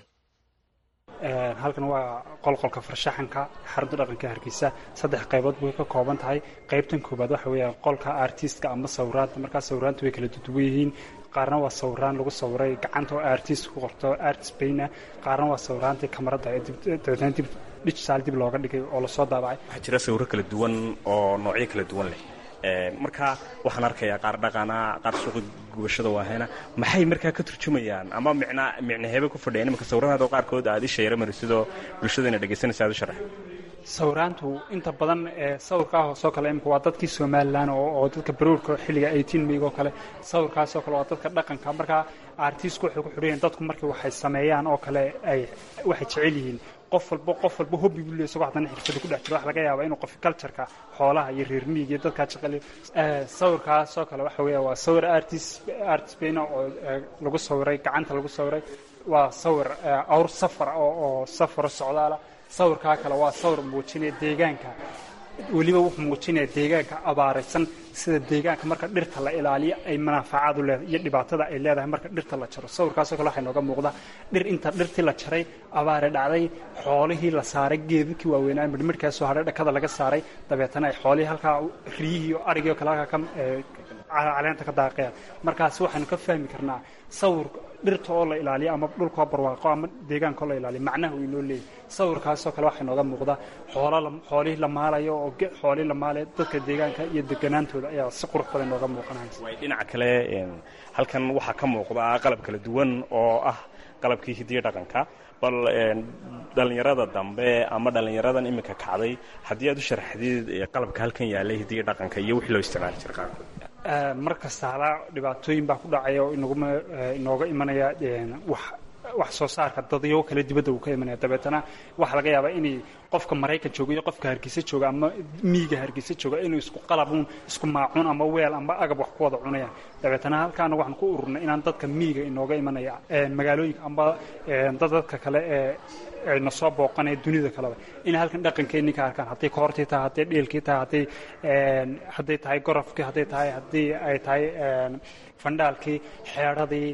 Speaker 14: halkan waa qolqolka farshaxanka xarunta dhaqanka hargeysa saddex qaybood bay ka kooban tahay qaybtan koobaad waxa weeyaan qolka artistka ama sawiraanta markaa sawiraanta way kala duwan yihiin qaarna waa sawiraan lagu sawiray gacanta oo artist ku qorto artist bayna qaarna waa sawiraantii kamarada dabeetna dib digital dib looga dhigay oo lasoo daabacay
Speaker 15: waxaa jira sawiro kala duwan oo noocyo kala duwan leh marka waxaan arkayaa qaar dhaqana qaar suuqa gubashada waahayna maxay markaa ka turjumayaan ama micna micnaheebe ku fadhiyaan imanka sawiradaadoo qaarkood aad isha yara marisidoo bulshadana dhegaysanaysa aad u sharax
Speaker 14: sawiraantu inta badan ee sawirkaa hoosoo kale imika waa dadkii somalilan oo dadka baruurka xilliga eighteen mayg oo kale sawirkaasoo kale waa dadka dhaqanka markaa artistku waxay ku xidhayiin dadku markii waxay sameeyaan oo kale ay waxay jecel yihiin qof walba qof walba hobbi buu leeyahay isagoo haddana xirfada ku dhex jiro wax laga yaabaa inuu qof cultureka xoolaha iyo reer miyiga iyo dadkaa shaqale sawirkaasoo kale waxa weeya waa sawir artist artist bayna oo lagu sawiray gacanta lagu sawiray waa sawir awr safar oo oo safaro socdaala sawirkaa kale waa sawir muujinaya deegaanka weliba wuxuu muujinaya deegaanka abaaraysan sida deegaanka marka dhirta la ilaaliyo ay manaafacaad u leedahay iyo dhibaatada ay leedahay marka dhirta la jaro sawirkaasoo kale waxay nooga muuqdaa dhir inta dhirtii la jaray abaare dhacday xoolihii la saaray geedadkii waaweynaa midhmidhkaasoo hadhay dhakada laga saaray dabeetana ay xoolihii halkaa riyihii iyo arigii oo kale halkaa ka caleenta ka daaqayaan markaasi waxaynu ka fahmi karnaa sawir dhirta oo la ilaaliyo ama dhulkoo barwaaqo ama deegaanka oo la ilaaliyo macnaha uu inoo leeyahy sawirkaasoo kale waxaa nooga muuqda xoolihii la maalayo oo xoolihii la maalayo dadka deegaanka iyo deganaantooda ayaa si qurux badan nooga muuqanaysa
Speaker 15: dhinaca kale halkan waxaa ka muuqda qalab kala duwan oo ah qalabkii hidiyo dhaqanka bal dhallinyarada dambe ama dhallinyaradan iminka kacday haddii aad u sharaxdid qalabka halkan yaalay hidiyo dhaqanka iyo wixii loo isticmaali jira qaarkood
Speaker 14: mar kasta halaa dhibaatooyin baa ku dhacaya oo inaguma inooga imanaya wax wax soo saarka dadyo kale dibadda uu ka imanaya dabeetana waxaa laga yaabaa inay qofka maraykan jooga iyo qofka hargeysa jooga ama miiga hargeysa jooga inuu isku qalabuun isku maacuun ama weel ama agab wax ku wada cunayaan dabeetana halkaana waxaan ku ururnay inaan dadka miiga inooga imanaya magaalooyinka amba dadadka kale ee ayna soo booqanaya dunida kaleba inay halkan dhaqankeenni ka arkaan hadday koortii tahay hadday dheelkii tahay hadday hadday tahay gorofkii hadday tahay haddii ay tahay fandhaalkii xeedhadii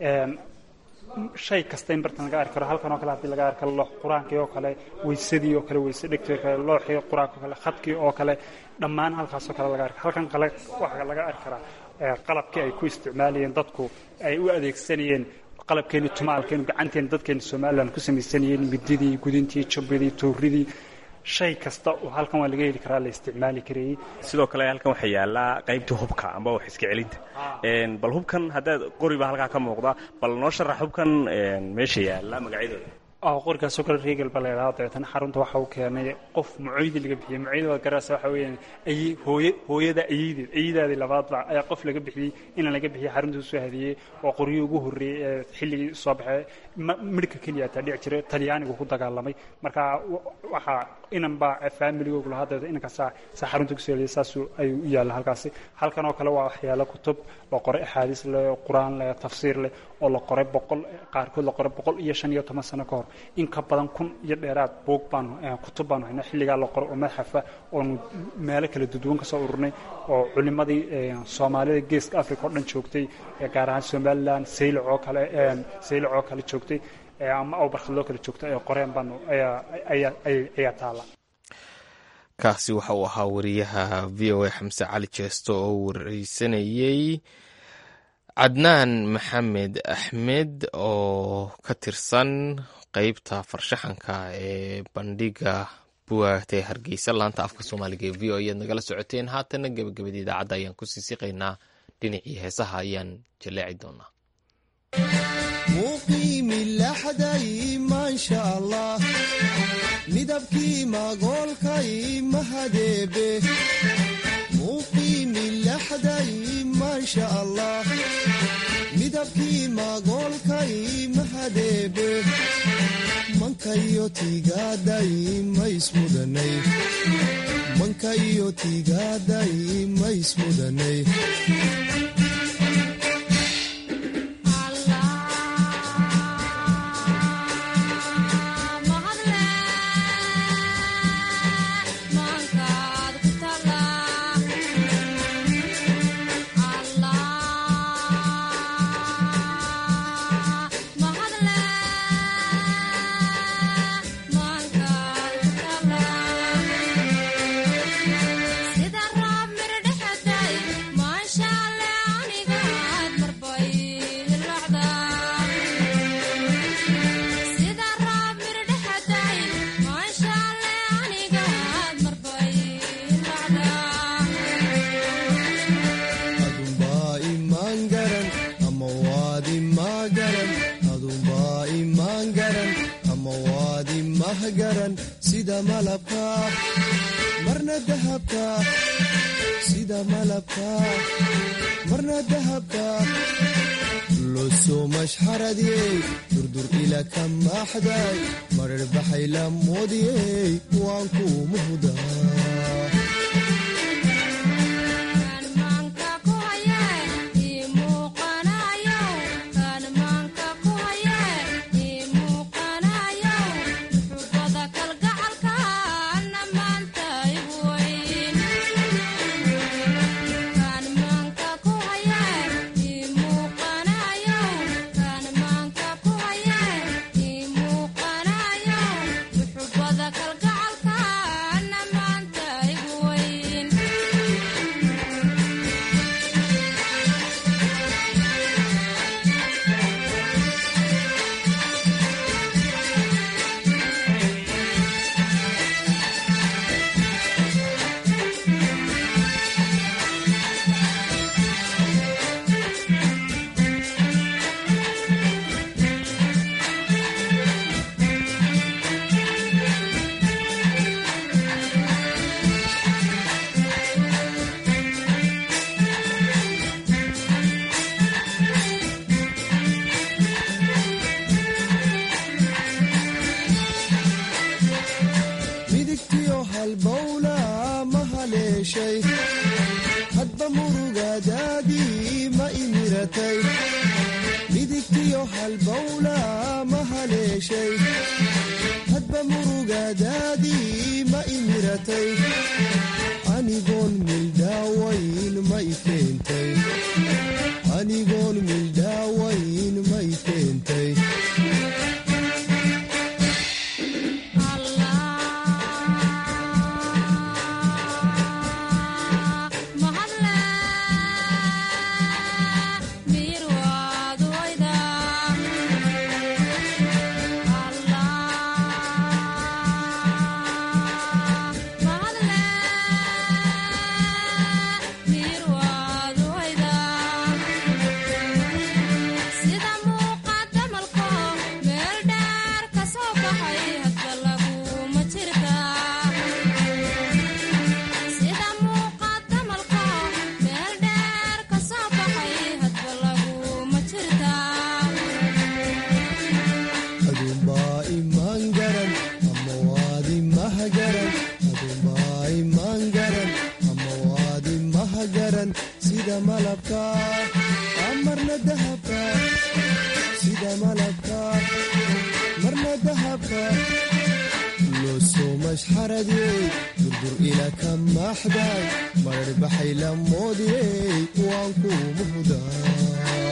Speaker 14: shay kasta in bartan laga arki karo halkan oo kale haddii laga arki karo loox qur-aankii oo kale weysadii oo kale weyse dhegtii oo kale looxii qur-aanka oo kale khadkii oo kale dhammaan halkaasoo kale laga arki halkan kale waxaa laga arki karaa qalabkii ay ku isticmaalayeen dadku ay u adeegsanayeen qalabkeeni tumaalkeenu gacanteeni dadkeeni somalilan ku samaysanayeen mididii gudintii jubbidii tuuridii shay kasta oo halkan waa laga heli karaa la isticmaali karayey
Speaker 15: sidoo kale halkan waxaa yaallaa qaybta hubka amba wax iska celinta bal hubkan haddaad qori baa halkaa ka muuqda bal noo sharax hubkan meesha yaalla magacyadooda
Speaker 14: qorigaasoo kale regal baa la yidhahda dabeetana xarunta waxa uu keenay qof mucoydi laga bixiyey mucoydi waad garaysa waxa weeyaan ay hooye hooyada ayideed ayidaadii labaadba ayaa qof laga bixiyey inaan laga bixiyey xarunta usoo hadiyey oo qoryihii ugu horreeyey ee xilligii soo baxay midhka keliya taa dhici jiray talyaanigu ku dagaalamay marka waxaa inan baa faamiligoogu lahaa dabeeta inankaasaa saa xarunta kusoo hadiyey saasuu ayuu u yaalla halkaasi halkan oo kale waa waxyaalo kutub la qoray axaadiis leh qur-aan leh tafsiir leh oo la qoray boqol qaarkood la qoray boqol iyo shan iyo toban sano ka hor in ka badan kun iyo dheeraad buug baanu kutub baanu haynaa xilligaa la qoray oo madxafa oonu meelo kala duduwan ka soo ururnay oo culimmadii soomaalida geeska africa oo dhan joogtay gaar ahaan somalilan saylac oo kale saylac oo kale joogtay ama awbarkhadloo kale joogtay ay qoreen baanu ayaa taala
Speaker 1: kaasi waxa uu ahaa wariyaha v o a xamse cali jeesto oo wareysanayey cadnaan maxamed axmed oo ka tirsan qeybta farshaxanka ee bandhiga buwaagta ee hargeysa laanta afka soomaaliga ee v o ayaad nagala socoteen haatana gebagabada idaacadda ayaan kusii siqaynaa dhinacii heesaha ayaan jaleeci doonaa
Speaker 16: midabkii magoolkay mahadeebe muuqiimilaxday maasha allah midabkii magoolkay mahadeebe mankayo tiigaaday maismudanay mankayo tiigaaday maismudanay garan sida malabka marna dahabka sida malabka marna dahabka losoo mashxaradiyey durdur ila ka maaxday marar baxay la moodiyey waan ku muhdaa midigtiyo halbowla ma haleeshay hadba murugadaadii ma imiratay midigtiyo halbowla ma haleeshay hadba murugadaadii ma imiratay anigoon mildhaawayn ma i keentay anigoon mildhaawayn ma i keentay aduunbaa imaan garan ama waadi mahagaran aduunbaa imaan garan ama waadi mahagaran sida malabka marna dahabka sida malabka marna dahabka loosoo mashxaradiyey durdur ila ka maaxday marar baxay la moodiyey waan ku muhdaa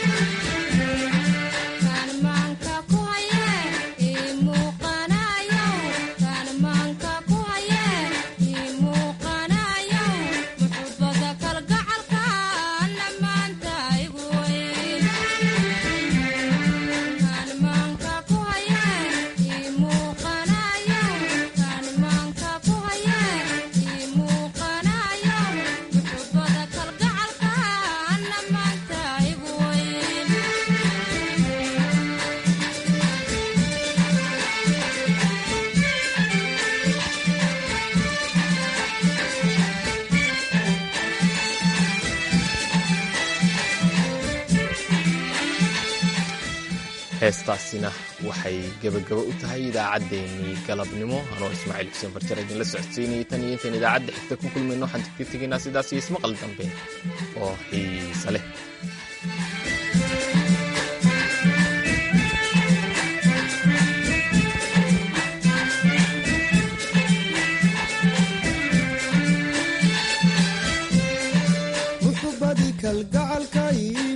Speaker 1: heestaasina waxay gebagabo u tahay idaacaddeenii galabnimo anoo ismaaciil xuseen farjar idinla socodsiinayay tan iyo intaan idaacadda xigta ku kulmayno waxaan ka tegaynaa sidaas iyo ismaqal dambe oo xiisa leh
Speaker 16: muxubadii kalgacalkay